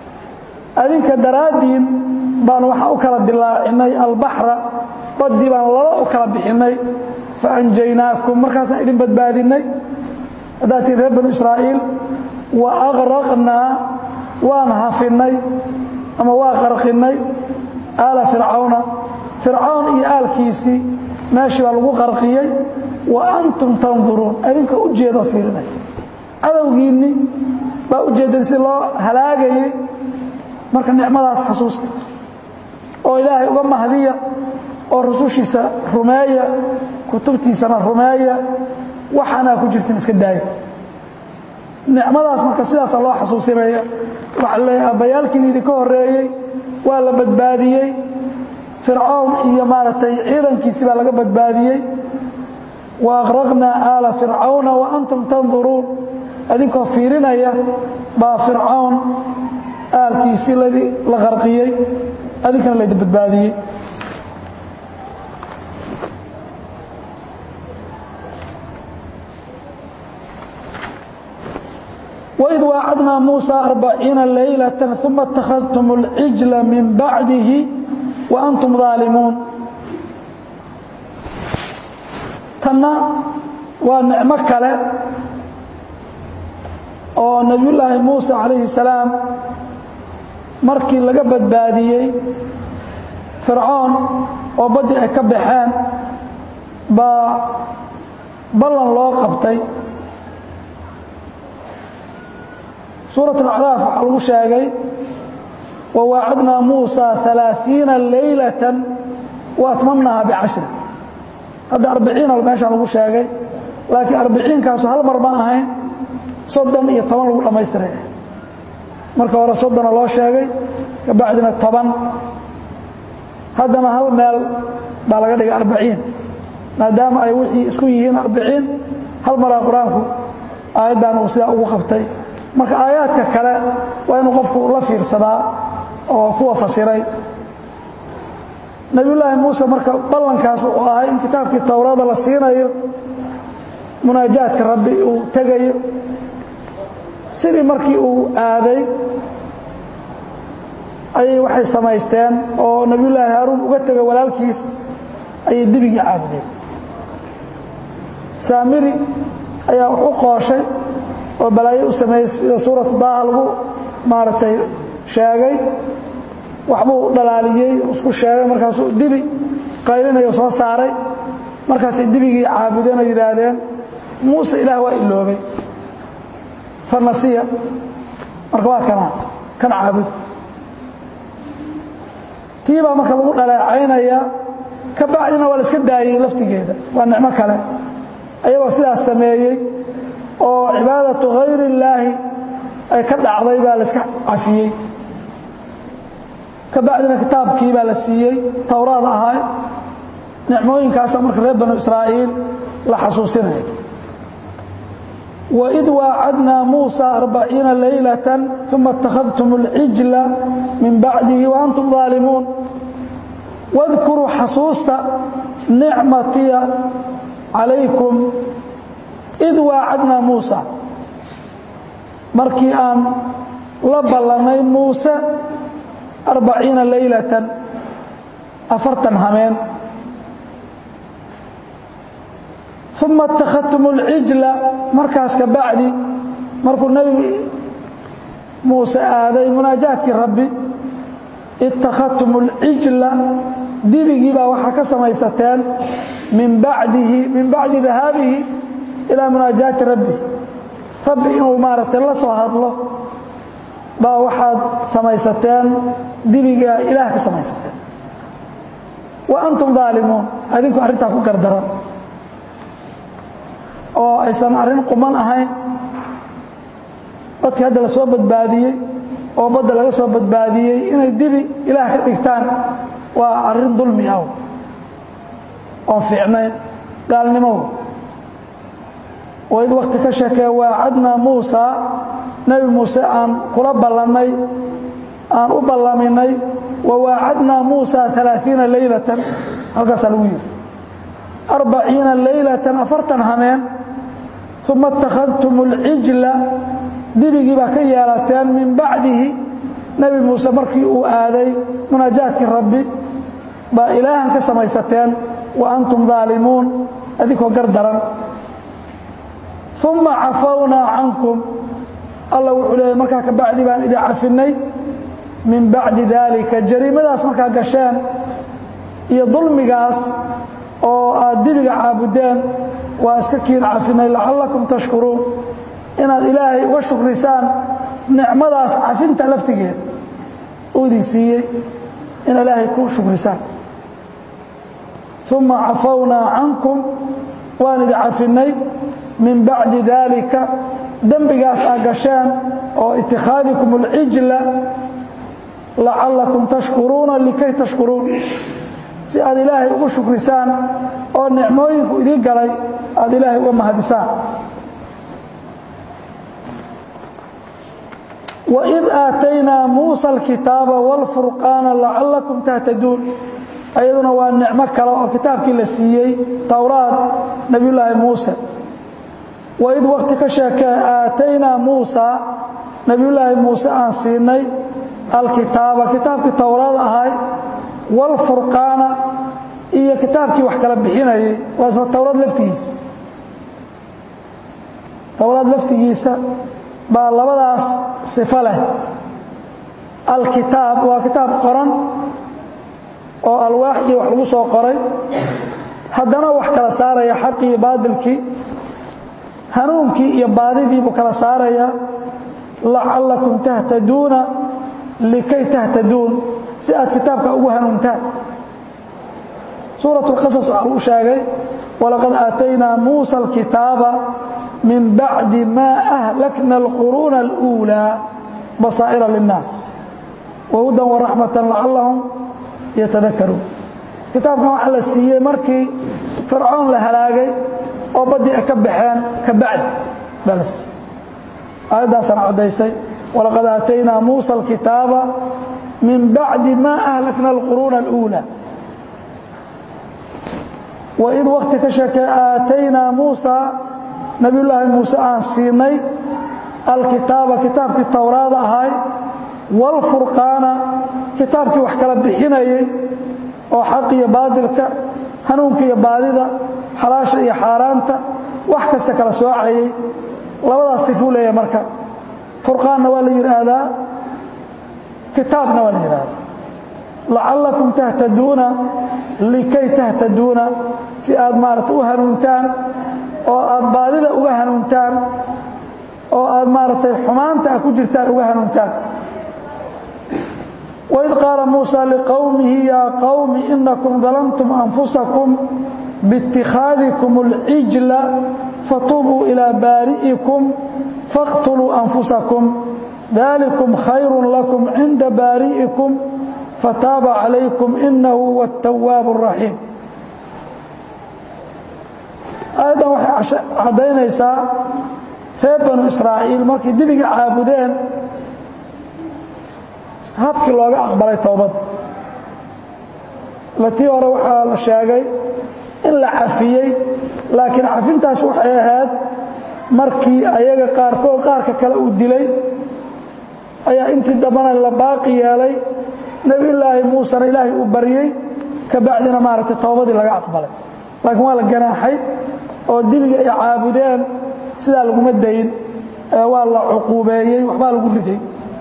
adinka daraaddiin baan waxaan u kala dilaacinay albaxra baddii baan laba u kala bixinnay fa anjaynaakum markaasaan idin badbaadinnay haddaad tihin reer banu israa'iil wa aqraqnaa waan hafinnay ama waa qarqinnay aala fircawna fircawn iyo aalkiisii meeshii baa lagu qarqiyey wa antum tanduruun adinka u jeedoo fiirinay cadowgiinni baa u jeedan si loo halaagayey marka nicmadaas xasuusta oo ilaahay uga mahdiya oo rusushiisa rumeeya kutubtiisana rumeeya waxaanaa ku jirtin iska daaya nicmadaas marka sidaasa loo xasuusinaya waxaa leeyahay abbayaalkiin idinka horreeyey waa la badbaadiyey fircown iyo maaragtay ciidankiisii baa laga badbaadiyey wa aqraqnaa aala fircawna wa antum tanduruun adinkoo fiirinaya baa fircawn aalkiisii la qarqiyey adinkana laydin badbaadiyey وإذ واacdnaa موسى أربعيiنa ليلة ثuma اتaخذتم العiجل min baعdihi وأnتم ظاalimuun tanna waa nicmo kale oo nebiyullaahi muuse calayhi السalaam markii laga badbaadiyey fircoon oo baddii ay ka baxeen baa ballan loo qabtay suuraة اأcraaf waxaa lagu sheegay wawaacadnaa muuسى ثaلaaثiiنa laylaة وatmamnaha bcashri hadda arbiciina meeshaan lagu sheegay laakiin arbiciinkaasu hal mar ma ahayn soddon iyo toban lagu dhammaystiray marka hore soddona loo sheegay kabacdina toban haddana hal meel baa laga dhigay arbaciin maadaama ay wixii isku yihiin arbiciin hal maraa qur-aanku aayaddan uu sidaa ugu qabtay marka aayaadka kale waa inuu qofku la fiirsadaa oo kuwa fasiray nebiyullaahi muuse marka ballankaas wuxuu ahay in kitaabkii towrada la siinayo munaajaadka rabbi uu tegayo sidii markii uu aaday ayay waxay samaysteen oo nebiyullaahi haaruun uga tegay walaalkiis ayay dibigii caabudeen saamiri ayaa wax u qooshay oo balaayo u sameeyey sida suuratu daaha lagu maaragtay sheegay waxbuu dhalaaliyey isku sheegay markaasuu dibi qaylinayo soo saaray markaasay dibigii caabudeen oo yidhaahdeen muuse ilaah waa iloobay farnasiya marka waa kana kan caabuda tii baa marka lagu dhaleecaynaya ka bacdina waa la iska daayey laftigeeda waa nicmo kale ayagoo sidaas sameeyey oo cibaadatu hayr illaahi ay ka dhacday baa la iska cafiyey ka bacdina kitaabkii baa la siiyey towraad ahaa nicmooyinkaasa marka reer banu israa'iil la xasuusinaya waid waacadnaa muusa arbaciina laylata uma اtakhadtum اlcijla min bacdihi waantum ظaalimuun wadkuruu xasuusta nicmatiya calaykum id waacadnaa muusa markii aan la ballannay muuse arbaciina laylatan afartan hameen uma اtakhadtum اlcijla markaas ka bacdi markuu nebi muuse aaday munaajaadkii rabbi ittakhadtum اlcijla dibigii baa waxaa ka samaysateen min bacdihi min bacdi dahaabihi ilaa munaajaati rabbi rabbi inuu maaragtay la soo hadlo baa waxaad samaysateen dibigaa ilaah ka samaysateen wa antum daalimuun adinku arrintaa ku gardaran oo aysan arrin quman ahayn dadkii hadda la soo badbaadiyey oo badda laga soo badbaadiyey inay dibi ilaah ka dhigtaan waa arrin dulmi ah oon fiicnayn gaalnimow waid wakti ka sheekee waacadnaa muusa nebi muuse aan kula ballannay aan u ballaminay wa waacadnaa muusa alaaثiina laylatan halkaasaa lagu yidhi arbaciina laylatan afartan hameen uma اtakhadtum اlcijla dibigii baa ka yeelateen min bacdihi nebi muuse markii uu aaday munaajaadkii rabbi baa ilaahan ka samaysateen wa antum daalimuun adinkoo gar daran uma cafawnaa cankum alla wuxuu leeyay markaa ka bacdi baan idin cafinnay min bacdi daalika jariimadaas markaa gasheen iyo dulmigaas oo aad dibiga caabudeen waa iska kiin cafinay lacallakum tashkuruun inaad ilaahay uga shukrisaan nicmadaas cafinta laftigeeda uu idin siiyey in ilaahay ku shukrisaan uma cafawnaa cankum waan idin cafinnay min bacdi daalika dembigaas aad gasheen oo itikhaadikum اlcijla lacallakum tashkuruuna likay tashkuruun si aad ilaahay ugu shukrisaan oo nicmooyinku idiin galay aad ilaahay uga mahadisaan waid aataynaa muusa alkitaaba wاlfurqaana lacallakum tahtaduun ayaduna waa nicmo kale oo kitaabkii la siiyey towraad nebiyullaahi muuse waid waqti ka sheekee aataynaa muusa nebiyullaahi muuse aan siinay alkitaaba kitaabkii towraad ahay wاlfurqaana iyo kitaabkii wax kala bixinayay waa isla towraad laftigiisa towraad laftigiisa baa labadaas sifo leh alkitaab waa kitaab qoran oo alwaax iyo wax lagu soo qoray haddana wax kala saaraya xaqii iyo baadilkii hanuunkii iyo baadidii buu kala saaraya lacallakum tahtaduuna likay tahtaduun si aad kitaabka ugu hanuuntaan suuraة اqasas waxaa lagu sheegay walaqad aataynaa muusa alkitaaba min bacdi ma ahlakna اlquruuna اlأuulىa basaa'ira linnaas wahudan waraxmata lacallahum yatadakaruun kitaabkan waxaa la siiyey markii fircoon la halaagay oo baddii ay ka baxeen ka bacdi baa la siiyey aayaddaasana caddaysay walaqad aataynaa muusa alkitaaba min bacdi ma ahlakna alquruuna اlأuulى waid wakti ka sheekee aataynaa muusa nebiyullaahi muuse aan siinay alkitaaba kitaabkii towraada ahay wاlfurqaana kitaabkii wax kala bixinayay oo xaq iyo baadilka hanuunka iyo baadida xalaasha iyo xaaraanta wax kasta kala soocayay labadaas sifuu leeyahay marka furqaanna waa la yidhaahdaa kitaabna waa la yidhaahdaa lacallakum tahtaduuna likay tahtaduuna si aad maarata u hanuuntaan oo aad baadida uga hanuuntaan oo aad maaragtay xumaanta a ku jirtaan uga hanuuntaan waid qaala muusa liqowmihi yaa qowmi inakum dalamtum anfusakum biاtikhaadikum اlcijla fatuubuu ilaa baari'ikum fاqtuluu anfusakum dalikum khayru lakum cinda baari'ikum fataaba calaykum inahu huwa الtawaabu الraxiim aayaddan waxay caddaynaysaa reer banu israa'iil markay dibiga caabudeen habkii looga aqbalay towbada latii hore waxaa la sheegay in la cafiyey laakiin cafintaas waxay ahayd markii ayaga qaarkood qaarka kale uu dilay ayaa intii dambana la baaqi yeelay nebiyullaahi muusena ilaahay uu baryey ka bacdina maaragtay towbadii laga aqbalay laakiin waa la ganaaxay oo dibiga ay caabudeen sidaa laguma dayn waa la cuquubeeyey waxbaa lagu riday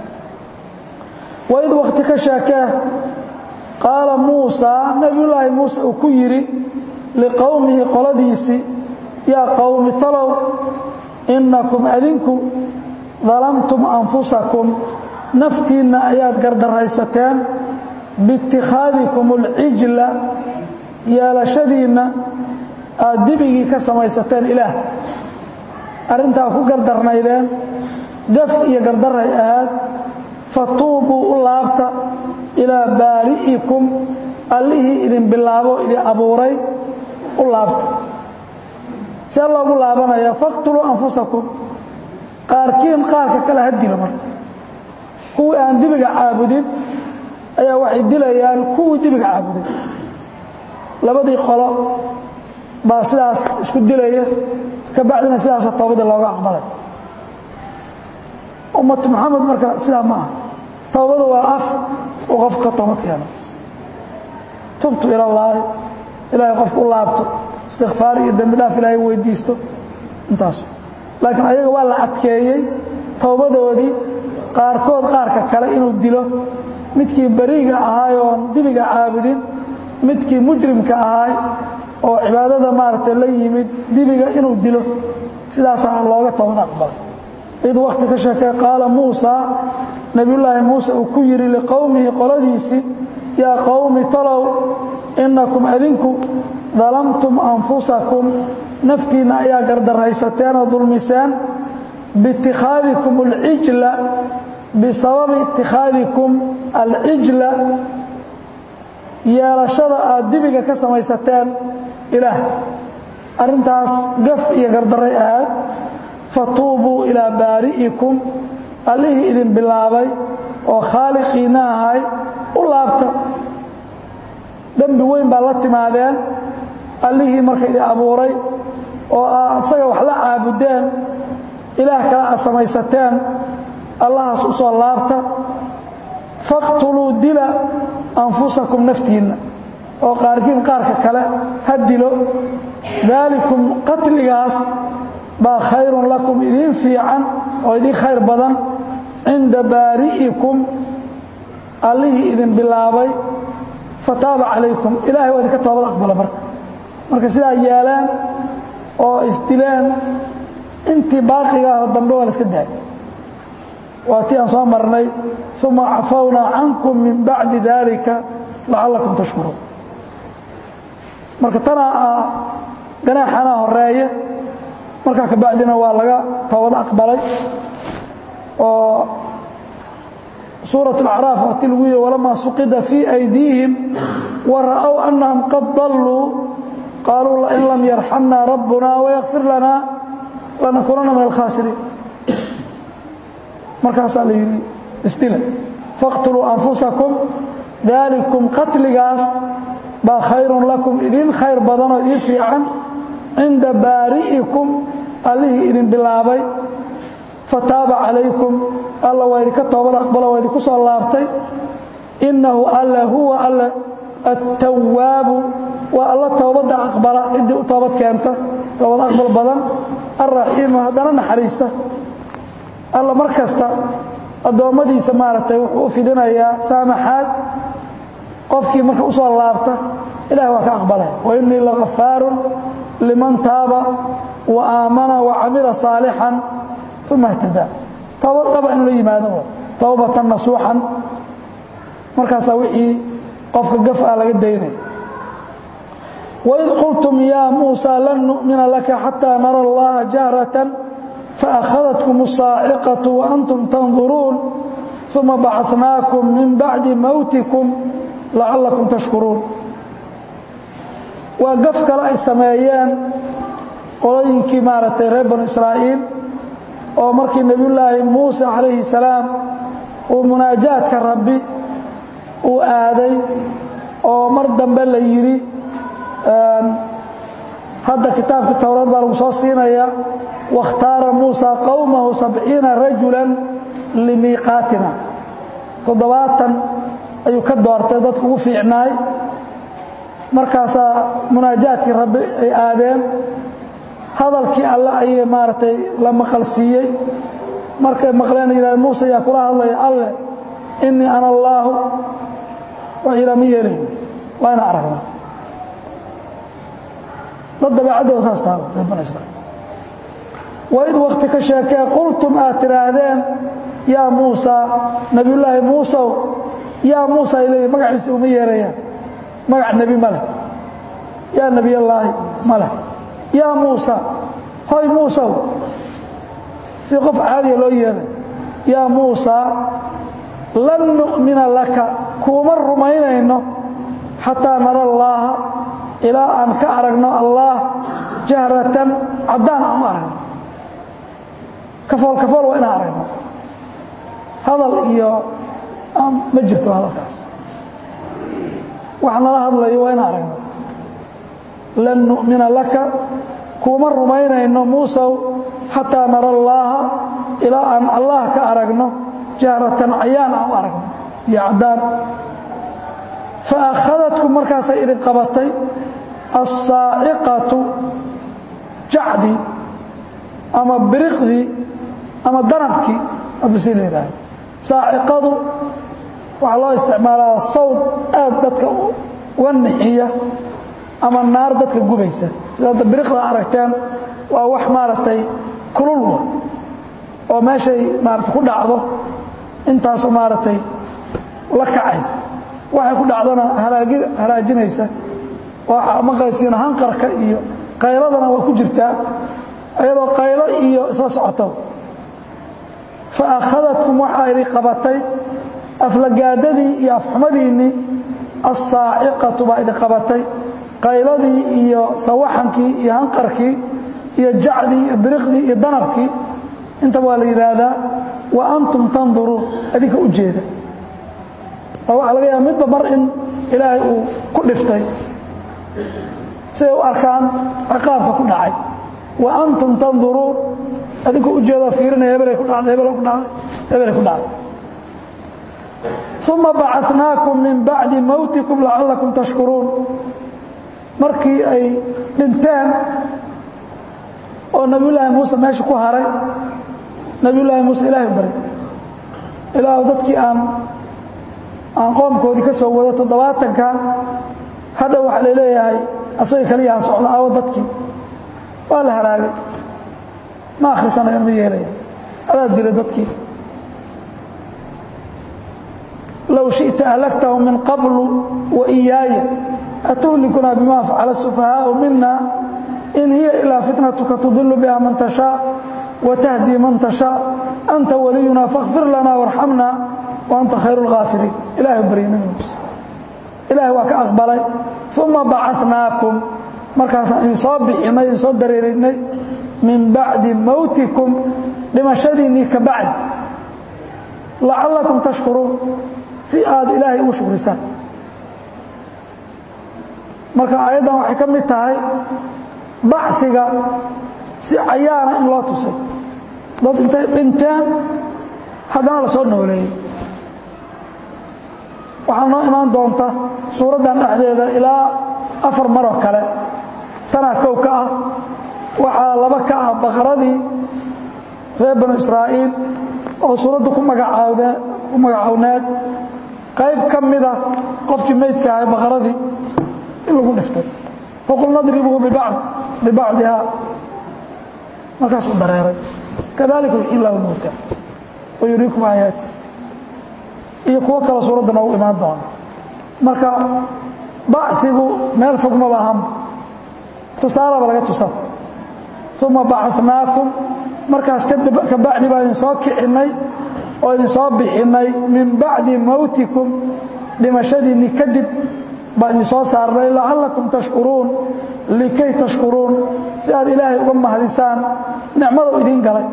waid wakti ka sheekee qaala muusa nebiyullaahi muuse uu ku yidhi liqowmihi qoladiisii yaa qowmi talow innakum adinku dalamtum anfusakum naftiinna ayaad gardaraysateen biitikhaadikum alcijla yeelashadiinna aad dibigii ka samaysateen ilaah arrintaa ku gardarnaydeen gaf iyo gardaray ahaad fatuubuu u laabta ilaa baari'ikum allihii idin bilaabo idin abuuray u laabta see loogu laabanaya faqtuluu anfusakum qaarkiin qaarka kale ha dilo marka kuwii aan dibiga caabudin ayaa waxay dilayaan kuwii dibiga caabuday labadii qolo baa sidaas isku dilaya ka bacdina sidaasa toobadii looga aqbalay ummatu moxamed marka sidaa ma aha towbadu waa af uu qofku ka toobad keeno tubtu ila allaahi ilaahay qofku u laabto istikfaar iyo dembi dhaaf ilaahay weydiisto intaas laakiin ayaga waa la adkeeyey towbadoodii qaarkood qaarka kale inuu dilo midkii beriga ahaay oon dibiga caabudin midkii mujrimka ahaay oo cibaadada maaragtay la yimid dibiga inuu dilo sidaasaa looga toobad aqbalay id wakti ka sheekay qaala muusa nebiyullaahi muuse uu ku yidhi liqowmihi qoladiisii yaa qowmi talow innakum adinku dalamtum anfusakum naftiinna ayaa gardaraysateen oo dulmiseen biitikhaadikum alcijla bisababi itikhaadikum alcijla yeelashada aad dibiga ka samaysateen ilaah arrintaas gaf iyo gardaray ahaad fatuubuu ilaa baari'ikum allihii idin bilaabay oo khaaliqiinna ahay u laabta dembi weyn baa la timaadeen allihii marka idin abuuray oo aad isaga wax la caabudeen ilaah kale aad samaysateen allahaas u soo laabta faqtuluu dila anfusakum naftiinna oo qaarkiin qaarka kale ha dilo daalikum qatligaas baa khayrun lakum idiin fiican oo idiin khayr badan cinda baari'ikum allihii idin bilaabay fataaba calaykum ilahay waa idinka toobad aqbala marka marka sidaa yeeleen oo isdileen intii baaqiga ah dambe waa la iska daayay waa tii aan soo marnay uma cafawnaa cankum min bacdi dalika lacallakum tashkuruun marka tanaa ah ganaaxanaa horeeya markaa ka bacdina waa laga toobad aqbalay oo suuraة اأcraaf waati lagu yihi walamaa suqida fii أydiihim wara'ow أnahum qad daluu qaaluu lain lam yarxamna rabbuna wayakfir lana lanakunana min alkhaasiriin markaasaa la yidhi isdila faqtuluu anfusakum daalikum qatligaas baa khayrun lakum idin khayr badan oo idin fiican cinda baari'ikum allihii idin bilaabay fataaba calaykum alla waa idinka toobad aqbalo waa idinku soo laabtay innahu alla huwa alla attawaabu waa alla toobadda aqbala ciddii u toobad keenta toobad aqbal badan alraxiimu haddana naxariista alla mar kasta addoommadiisa maaragtay wuxuu u fidinayaa saamaxaad qofkii marka u soo laabta ilahi waa ka aqbalaya wa innii lagafaarun liman taaba wa aamana wa camila saalixan uma اhtadaa toobad dhaba inuu la yimaado towbatan nasuuxan markaasaa wixii qofka gaf ah laga daynaya waid qultum yaa muusaa lan nu'mina laka xataa nara اllaha jahratan faأkhadتkum الصaaciqaةu وأntum tanduruun ثuma bacثnaakum min bacdi mowtikum lacalakum tashkuruun waa gaf kale ay sameeyeen qolooyinkii maaragtay reer banu israa'iil oo markii nebiyullaahi muuse calayhi salaam uu munaajaadka rabbi uu aaday oo mar dambe la yidhi hadda kitaabkii towraed baa lagu soo siinaya waاkhtaara muusa qowmahu sabciina rajula limiiqaatina toddobaatan ayuu ka doortay dadku ugu fiicnaay markaasaa munaajaadkii rabbi ay aadeen hadalkii alle ayay maaragtay la maqalsiiyey markay maqleen yidhahd muuse yaa kula hadlaya alle innii ana allaahu wax yidhaa ma yeelayn waa ina aragna dad dabeecaddooda saas taha reer banu israiil waid wakti ka sheekee qultum aad tidhaahdeen yaa muusaa nebiyullaahi muusow yaa muusa ay leeyihin magaciisa uma yeerayaan magac nebi ma leh yaa nebiyallaahi ma leh yaa muusa hoy muusow si qof caadiya loo yeeray yaa muusaa lan nu'mina laka kuuma rumaynayno xataa nara allaaha ilaa aan ka aragno allaah jahratan caddaan aan u aragno kafool kafool waa inaan aragno hadal iyo ma jirto hadalkaas wax nala hadlayo waa inaan aragno lan nu'mina laka kuuma rumaynayno muusow xataa nara allaaha ilaa aan allah ka aragno jahratan cayaan aan u aragno iyo caddaan fa akhadadkum markaasay idin qabatay assaaciqatu jacdii ama biriqdii ama danabkii abasi la yidhaahdo saaciqadu waxaa loo isticmaalaa sawd aad dadka uga nixiya ama naar dadka gubaysa sida hadda biriqda aragteen waa wax maaragtay kululwa oo meeshay maarata ku dhacdo intaasoo maaragtay la kacaysa waxay ku dhacdana halaagi halaajinaysa oo maqaysiina hanqarka iyo qayladana waa ku jirtaa ayadoo qaylo iyo isla socoto fa akhadadkum waxaa idin qabatay aflagaadadii iyo afxumadiinnii assaaciqatu baa idin qabatay qayladii iyo sawaxankii iyo hanqarkii iyo jacdii iyo biriqdii iyo danabkii intaba waa la yidhaahdaa wa antum tanduruun adinka u jeeda oo waxaa laga yaaba midba mar in ilaahay uu ku dhiftay siday u arkaan ciqaabka ku dhacay wa antum tanduruun adinka u jeedoo fiirinaya hebelay ku dhacday hebel ku dhacday hebelay ku dhacday uma bacatnaakum min bacdi mowtikum lacallakum tashkuruun markii ay dhinteen oo nebiyullaahi muuse meesha ku haray nebiyullaahi muuse ilaahay bari ilaahu dadkii aan aan qoomkoodii ka soo wado toddobaatankan hadha waxaa la leeyahay asaga kaliyaha socda aawo dadkii waa la halaagay ma akhrisanayaan ma yeelaya adaa dila dadkii low shiئta ahlagtahum min qablu wa iyaaya atuhlikunaa bima facala الsufahaau mina in hiya ilaa fitnatuka tudilu biha man tashaa watahdii man tashaa anta waliyuna faاkfir lana warxamna waanta khayr اlgaafiriin ilahay barya nabi muuse ilahay waa ka aqbalay uma bacatnaakum markaasaan idin soo bixinay idin soo dareerinay min bacdi mowtikum dhimashadiinnii ka bacdi lacallakum tashkuruun si aad ilaahay ugu shukrisaan marka aayaddan waxay ka mid tahay baciga si cayaana in loo tusay dad intay dhinteen haddana la soo nooleeyey waxaa noo imaan doonta suuraddan dhexdeeda ilaa afar maroo kale tanaa kow ka ah waxaa laba ka ah baqaradii reer banu israa'iil oo suuraddu ku magacaawde ku magacowneed qayb ka mida qofkii meydka ahay baqaradii in lagu dhiftay faqul nadribuu bibacd bibacdihaa markaasuu dareeray kadalika yuxyi illahu lmowta wa yuriikum aayaati iyo kuwo kale suuradda noogu imaan doona marka bacigu meel fog maba ahanba tusaalaba laga tusan uma bacatnaakum markaas ka bacdi baan idin soo kicinnay oo idin soo bixinnay min bacdi mowtikum dhimashadiinni kadib baan idin soo saarnay lacallakum tashkuruun likay tashkuruun si aad ilaahay uga mahadisaan nicmadou idiin galay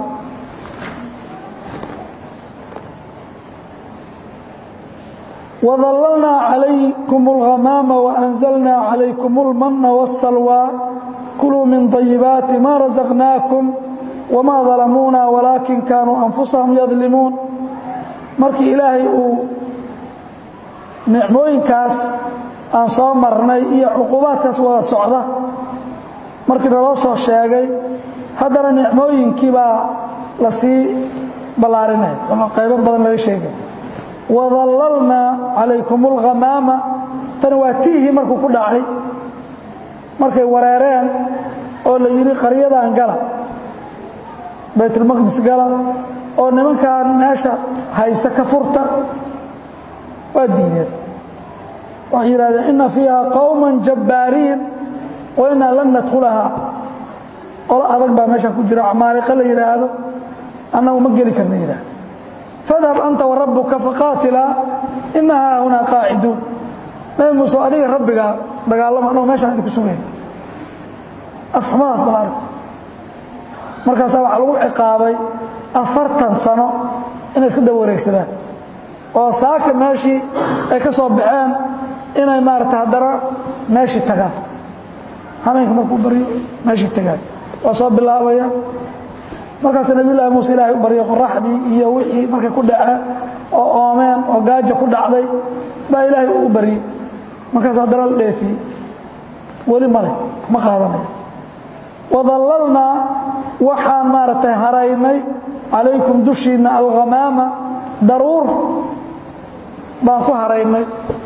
وظللنا عليكم الغمام وأنزلنا عليكم المن والسلوى كلوا من طيبات ما رزقناكم وما ظلمونا ولكن كانوا أنفسهم يظلمون markii ilaahay uu nicmooyinkaas aan soo marnay iyo cuqubaadkaas wada socda markii naloo soo sheegay haddana nicmooyinkii baa la sii ballaarinaya ama qaybo badan laga sheegay wadallalnaa calaykum alghamaama tani waa tiihii markuu ku dhacay markay wareereen oo la yidhi qaryadan gala baytulmaqdis gala oo nimankan meesha haysta ka furta waa diideen waxay yidhahdeen inna fiiha qowman jabbaariin wa innaa lan nadkhulahaa qolo adag baa meesha ku jira camaaliqa la yidhaahdo annagu ma geli karna yidhahdo fadhab anta wa rabbuka faqaatilaa ina haahunaa qaaciduun nabi muuse adiga rabbigaa dagaalama annagu meeshaan idinku sugay afxumadaas bal arg markaasaa waxaa lagu ciqaabay afartan sano inay iska daba wareegsadaan oo saaka meeshii ay ka soo baxeen inay maarata haddana meeshii tagaan hameenka markuu baryo meeshii tagaan waa soo bilaabaya markaas nabiy llaahi muuse ilaahay u baryay qoraxdii iyo wixii markay ku dhaceen oo oomeen oo gaaja ku dhacday baa ilaahay u baryey markaas haddana la dheefiyey weli male ma qaadanaya wadallalnaa waxaan maaragtay haraynay calaykum dushiinna alghamaama daruur baan ku haraynay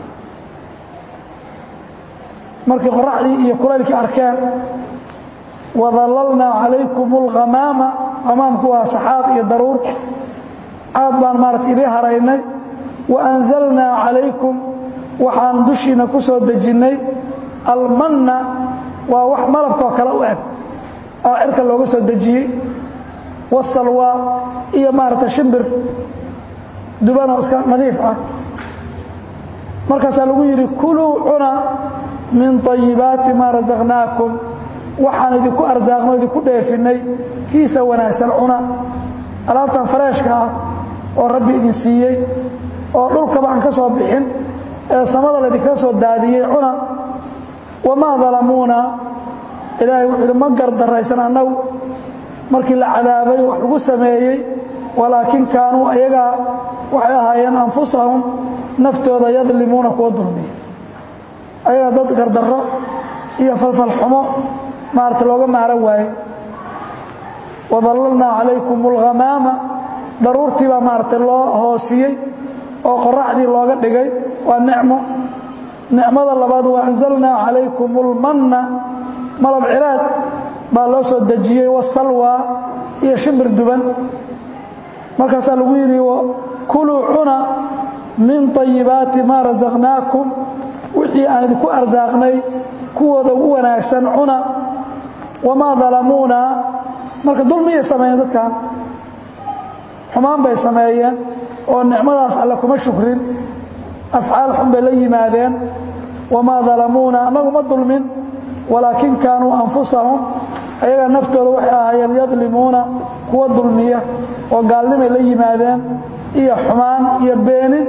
markii qoraxdii iyo kulaylkii arkeen wadallalnaa calaykum alghamaama hamaamku waa saxaab iyo daruur caad baan maaragtay idii haraynay wa anzalnaa calaykum waxaan dushiinna ku soo dejinnay almanna waa wax malabkoo kale u eg oo cirka looga soo dejiyey wasalwaa iyo maaragtay shimbir dubanoo iska nadiif ah markaasaa lagu yidhi kuluu cuna min طayibaati maa rasaqnaakum waxaan idinku arsaaqno idinku dheefinnay kiisa wanaagsan cuna alaabtan fareeshka ah oo rabbi idin siiyey oo dhulkaba aan ka soo bixin ee samada laydinkaga soo daadiyey cuna wamaa dalamuuna ilaahay wuxuu yidhi ma gardaraysan annagu markii la cadaabay wax lagu sameeyey walaakin kaanuu ayagaa waxay ahaayeen anfusahum naftooda yadlimuuna kuwa dulmiya ayagaa dad gardarro iyo falfalxumo maarata looga maaran waaye wadallalnaa calaykum alghamaama daruurtii baa maaragtay loo hoosiyey oo qoraxdii looga dhigay waa nicmo nicmada labaad wa anzalnaa calaykum almanna malab ciraad baa loo soo dejiyey wasalwaa iyo shimbir duban markaasaa lagu yidhi kuluu cuna min طayibaati maa rasaqnaakum wixii aan idinku arsaaqnay kuwooda ugu wanaagsan cuna wamaa dalamuuna marka dulmiyay sameeyeen dadkan xumaan bay sameeyeen oo nicmadaas alle kuma shukrin afcaal xun bay la yimaadeen wamaa dalamuuna annagu ma dulmin walaakin kaanuu anfusahum ayagaa naftooda waxay ahaayeen yadlimuuna kuwa dulmiya oo gaalnimay la yimaadeen iyo xumaan iyo beenin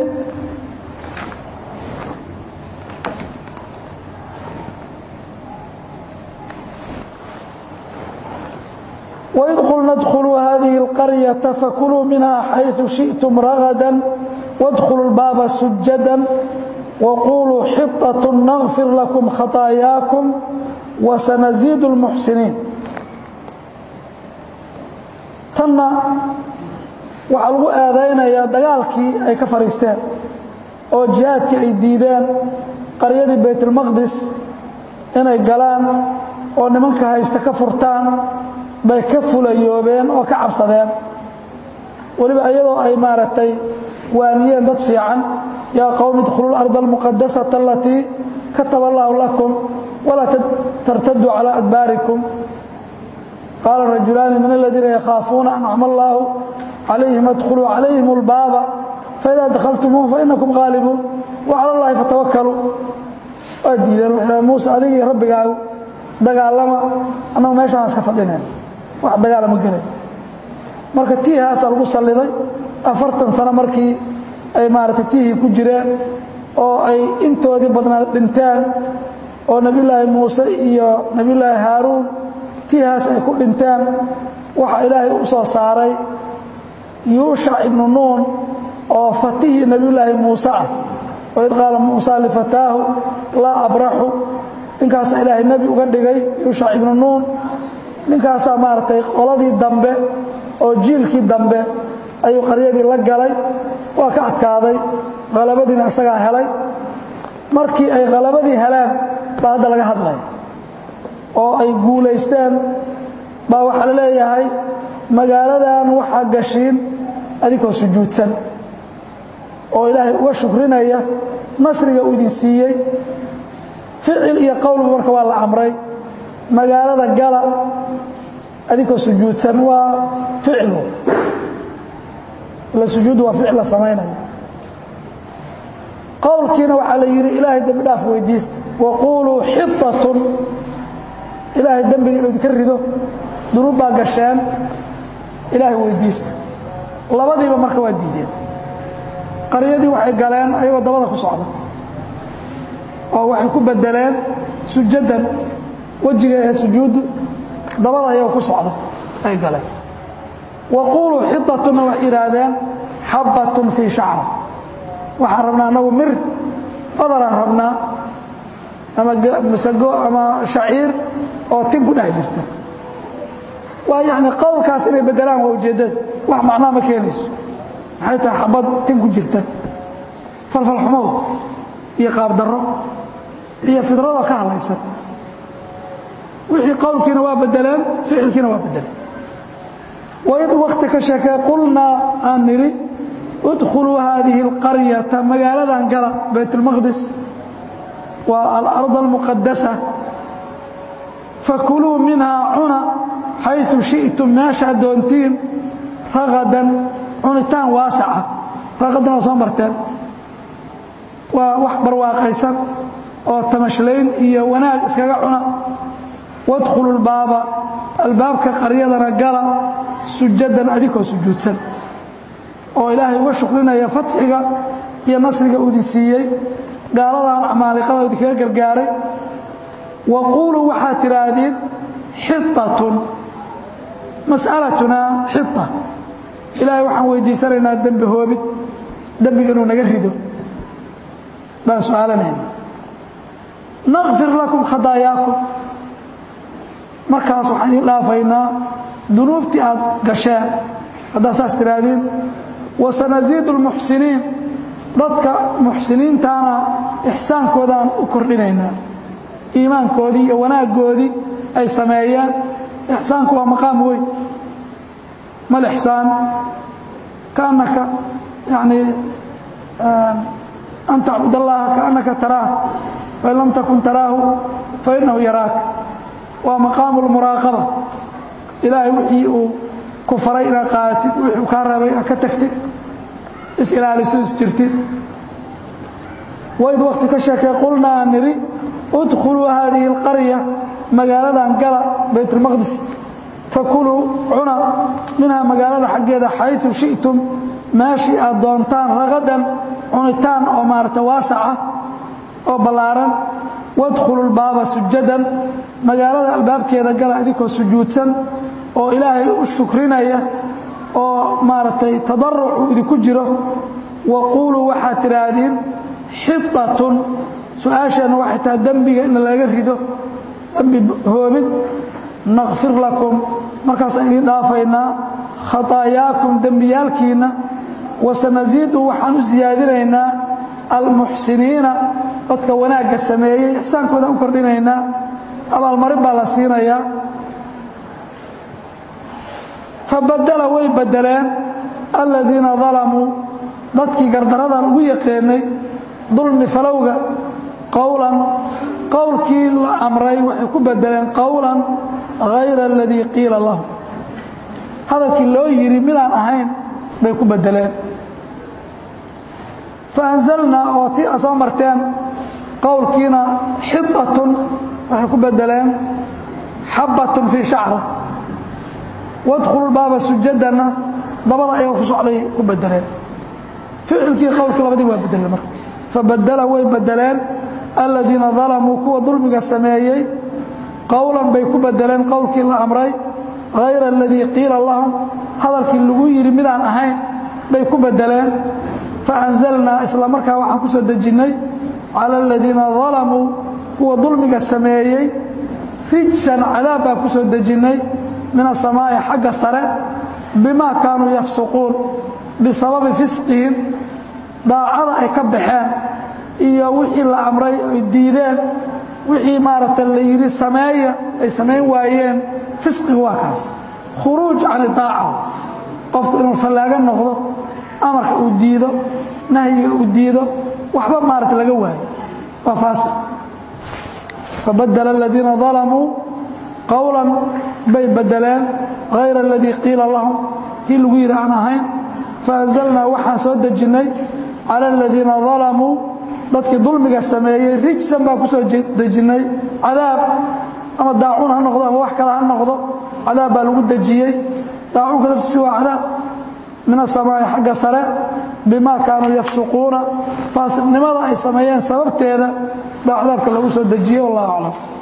وإذ قلنا ادخلوا هذه القرية فكلوا منها حيث شئتم رغدا وادخلوا الباب سجدا وقولوا حطة نغفر لكم خطاياكم وسنزيد المحسنين tanna waxaa lagu aadaynayaa dagaalkii ay ka fadhiisteen oo jihaadkii ay diideen qaryadii baytulmaqdis inay galaan oo nimanka haysta ka furtaan bay ka fulayoobeen oo ka cabsadeen weliba iyadoo ay maaragtay waaniyeen dad fiican yaa qowmi idkhuluu larda almuqadasata alatii kataba allaahu lakum walaa tartaduu calaa adbaarikum qaala rajulaani min aladiina yakhaafuuna ancama allaahu calayhim adkhuluu calayhim اlbaaba faidaa dakhaltumuuhu fainakum haalibuun wacala اllahi fatawakkaluu waa diideen wuxuu muuse adigii rabbigaagu dagaalama annagu meeshaan iska fadhinayn wax dagaala ma gelayn marka tiihaasaa lagu salliday afartan sano markii ay maaragtay tiihii ku jireen oo ay intoodii badnaa dhinteen oo nebiyullaahi muuse iyo nebiyullaahi haaruun tiihaas ay ku dhinteen waxaa ilaahay u soo saaray yuushac ibnu nuun oo fatihii nebiyullaahi muuse ah waid qaala muusa lifataahu laa abraxu ninkaasaa ilaahay nebi uga dhigay yuushac ibnu nuun ninkaasaa maaragtay qoladii dambe oo jiilkii dambe ayuu qaryadii la galay waa ka adkaaday halabadiina isagaa helay markii ay halabadii heleen baa hadda laga hadlaya oo ay guulaysteen baa waxaa la leeyahay magaaladan waxaa gashiin adinkoo sujuudsan oo ilaahay uga shukrinaya nasriga uu idin siiyey ficil iyo qowlba marka waa la amray magaalada gala adinkoo sujuudsan waa ficlu la sujuud waa ficil la samaynayo qowlkiina waxaa la yidhi ilaahay dembi dhaaf weydiista waquuluu xitatun ilaahay dembiga inuu idinka rido dunuub baa gasheen ilaahay weydiista labadiiba marka waa diideen qaryadii waxay galeen ayagoo dabada ku socda oo waxay ku bedeleen sujadan wejiga ee sujuuddu dabada ayagoo ku socda ay galeen waquuluu xitatuna waxay yidhaahdeen xabbatun fii shacra waxaan rabnaa anagu mir badaraan rabnaa ama masago ama shaciir oo tin ku dhex jirta waa yani qowlkaas inay bedelaan waa ujeeddada wax macnaa ma keenayso maxay tahay xabad tin ku jirta falfalxumow iyo qaabdarro iyo fidradoo ka hadlaysan wixii qowlkiina waa bedeleen ficilkiina waa bedeleen waid wakti ka sheekee qulnaa aan nidhi udkhuluu haadihi اlqaryata magaaladan gala baytulmaqdis waa alard almuqadasa fakuluu minhaa cuna xayثu shiئtum meeshaad doontiin ragadan cunitaan waasaca raqadan waa soo marteen waa wax barwaaqaysan oo tamashlayn iyo wanaag iskaga cuna wadkhulu lbaaba albaabka qaryadana gala sujadan adikoo sujuudsan oo ilaahay uga shukrinaya fatxiga iyo nasriga uu idin siiyey gaaladan acmaaliqada idinkaga gargaaray wa quuluu waxaad tidhaahdeen xitatun mas'alatunaa xita ilaahay waxaan weydiisanaynaa dembi hoobid dembiga inuu naga rido baan su-aalanayna naqfir lakum khadaayaakum markaas waxaan idiin dhaafaynaa dunuubtii aad gasheen haddaad saas tidhaahdeen wasanasiidu lmuxsiniin dadka muxsiniintaana ixsaankoodaan u kordhinaynaa iimaankoodii iyo wanaaggoodii ay sameeyeen ixsaanku waa maqaam weyn ma lixsaan kaannaka yani an tacbud allaha kaannaka taraah fain lam takun taraahu fainahu yaraaka waa maqaamu lmuraaqaba ilaahay wixii uu ku faray inaad qaadatid wixii uu kaa reebay aad ka tagtid is-ilaaliso isjirtid waid wakti ka sheekee qulna aan nidhi udkhuluu haadihi اlqarya magaaladan gala baytulmaqdis fakuluu cuna minhaa magaalada xaggeeda xayثu shiئtum meeshii aad doontaan ragadan cunitaan oo maarata waasaca oo ballaaran wadkhulu lbaaba sujadan magaalada albaabkeeda gala idinkoo sujuudsan oo ilaahay u shukrinaya oo maaragtay tadaruc uu idinku jiro wa quuluu waxaad tidhaahdeen xitatun su-aasheenna waxay tahay dembiga in laga rido dembi hoobid nakfir lakum markaasaan idiin dhaafaynaa khataayaakum dembiyaalkiinna wasanasiidu waxaan u siyaadinaynaa almuxsiniina dadka wanaagga sameeyey ixsaankooda u kordhinaynaa abaalmarin baa la siinayaa fabadala way bedeleen aladiina dalamuu dadkii gardaradan ugu yaqaanay dulmi falowga qowlan qowlkii la amray waxay ku bedeleen qowlan hayra aladii qiila lahu hadalkii loo yidhi midaan ahayn bay ku bedeleen faanzalnaa oo tii a soo marteen qowlkiina xitatun waxay ku bedeleen xabbatun fii shacra wadkhulu baaba sujadanna dabada ayagoo ku socday ku bedeleen ficilkii qowlkii labadii waa bedeleen marka fabadala way bedeleen aladiina dalamuu kuwa dulmiga sameeyey qowlan bay ku bedeleen qowlkii la amray hayra aladii qiila lahum hadalkii lagu yidhi midaan ahayn bay ku bedeleen faanzalnaa isla markaa waxaan ku soo dejinnay cala aladiina dalamuu kuwa dulmiga sameeyey rijsan cadaab baan ku soo dejinnay min asamaa'i xagga sare bimaa kaanuu yafsuquun bisababi fisqihim daacada ay ka baxeen iyo wixii la amray ay diideen wixii maaragta la yidhi sameeya ay samayn waayeen fisqigu waa kaas khuruuj can idaaca qofku inuu fallaaga noqdo amarka uu diido nahyiga uu diido waxba maarata laga waayo waa faasiq fabadala aladiina dalamuu qowlan bay bedeleen hayra aladii qiila lahum kii lagu yidhi aan ahayn faanzalnaa waxaan soo dejinnay cala aladiina dalamuu dadkii dulmiga sameeyey rijsan baan ku soo dejinnay cadaab ama daacuun ha noqdo ama wax kale ha noqdo cadaab baa lagu dejiyey daacuunka laftiisi waa cadaab min asamaa'i xagga sare bimaa kaanuu yafsuquuna faasiqnimada ay sameeyeen sababteeda baa cadaabka lagu soo dejiyey wallahu aclam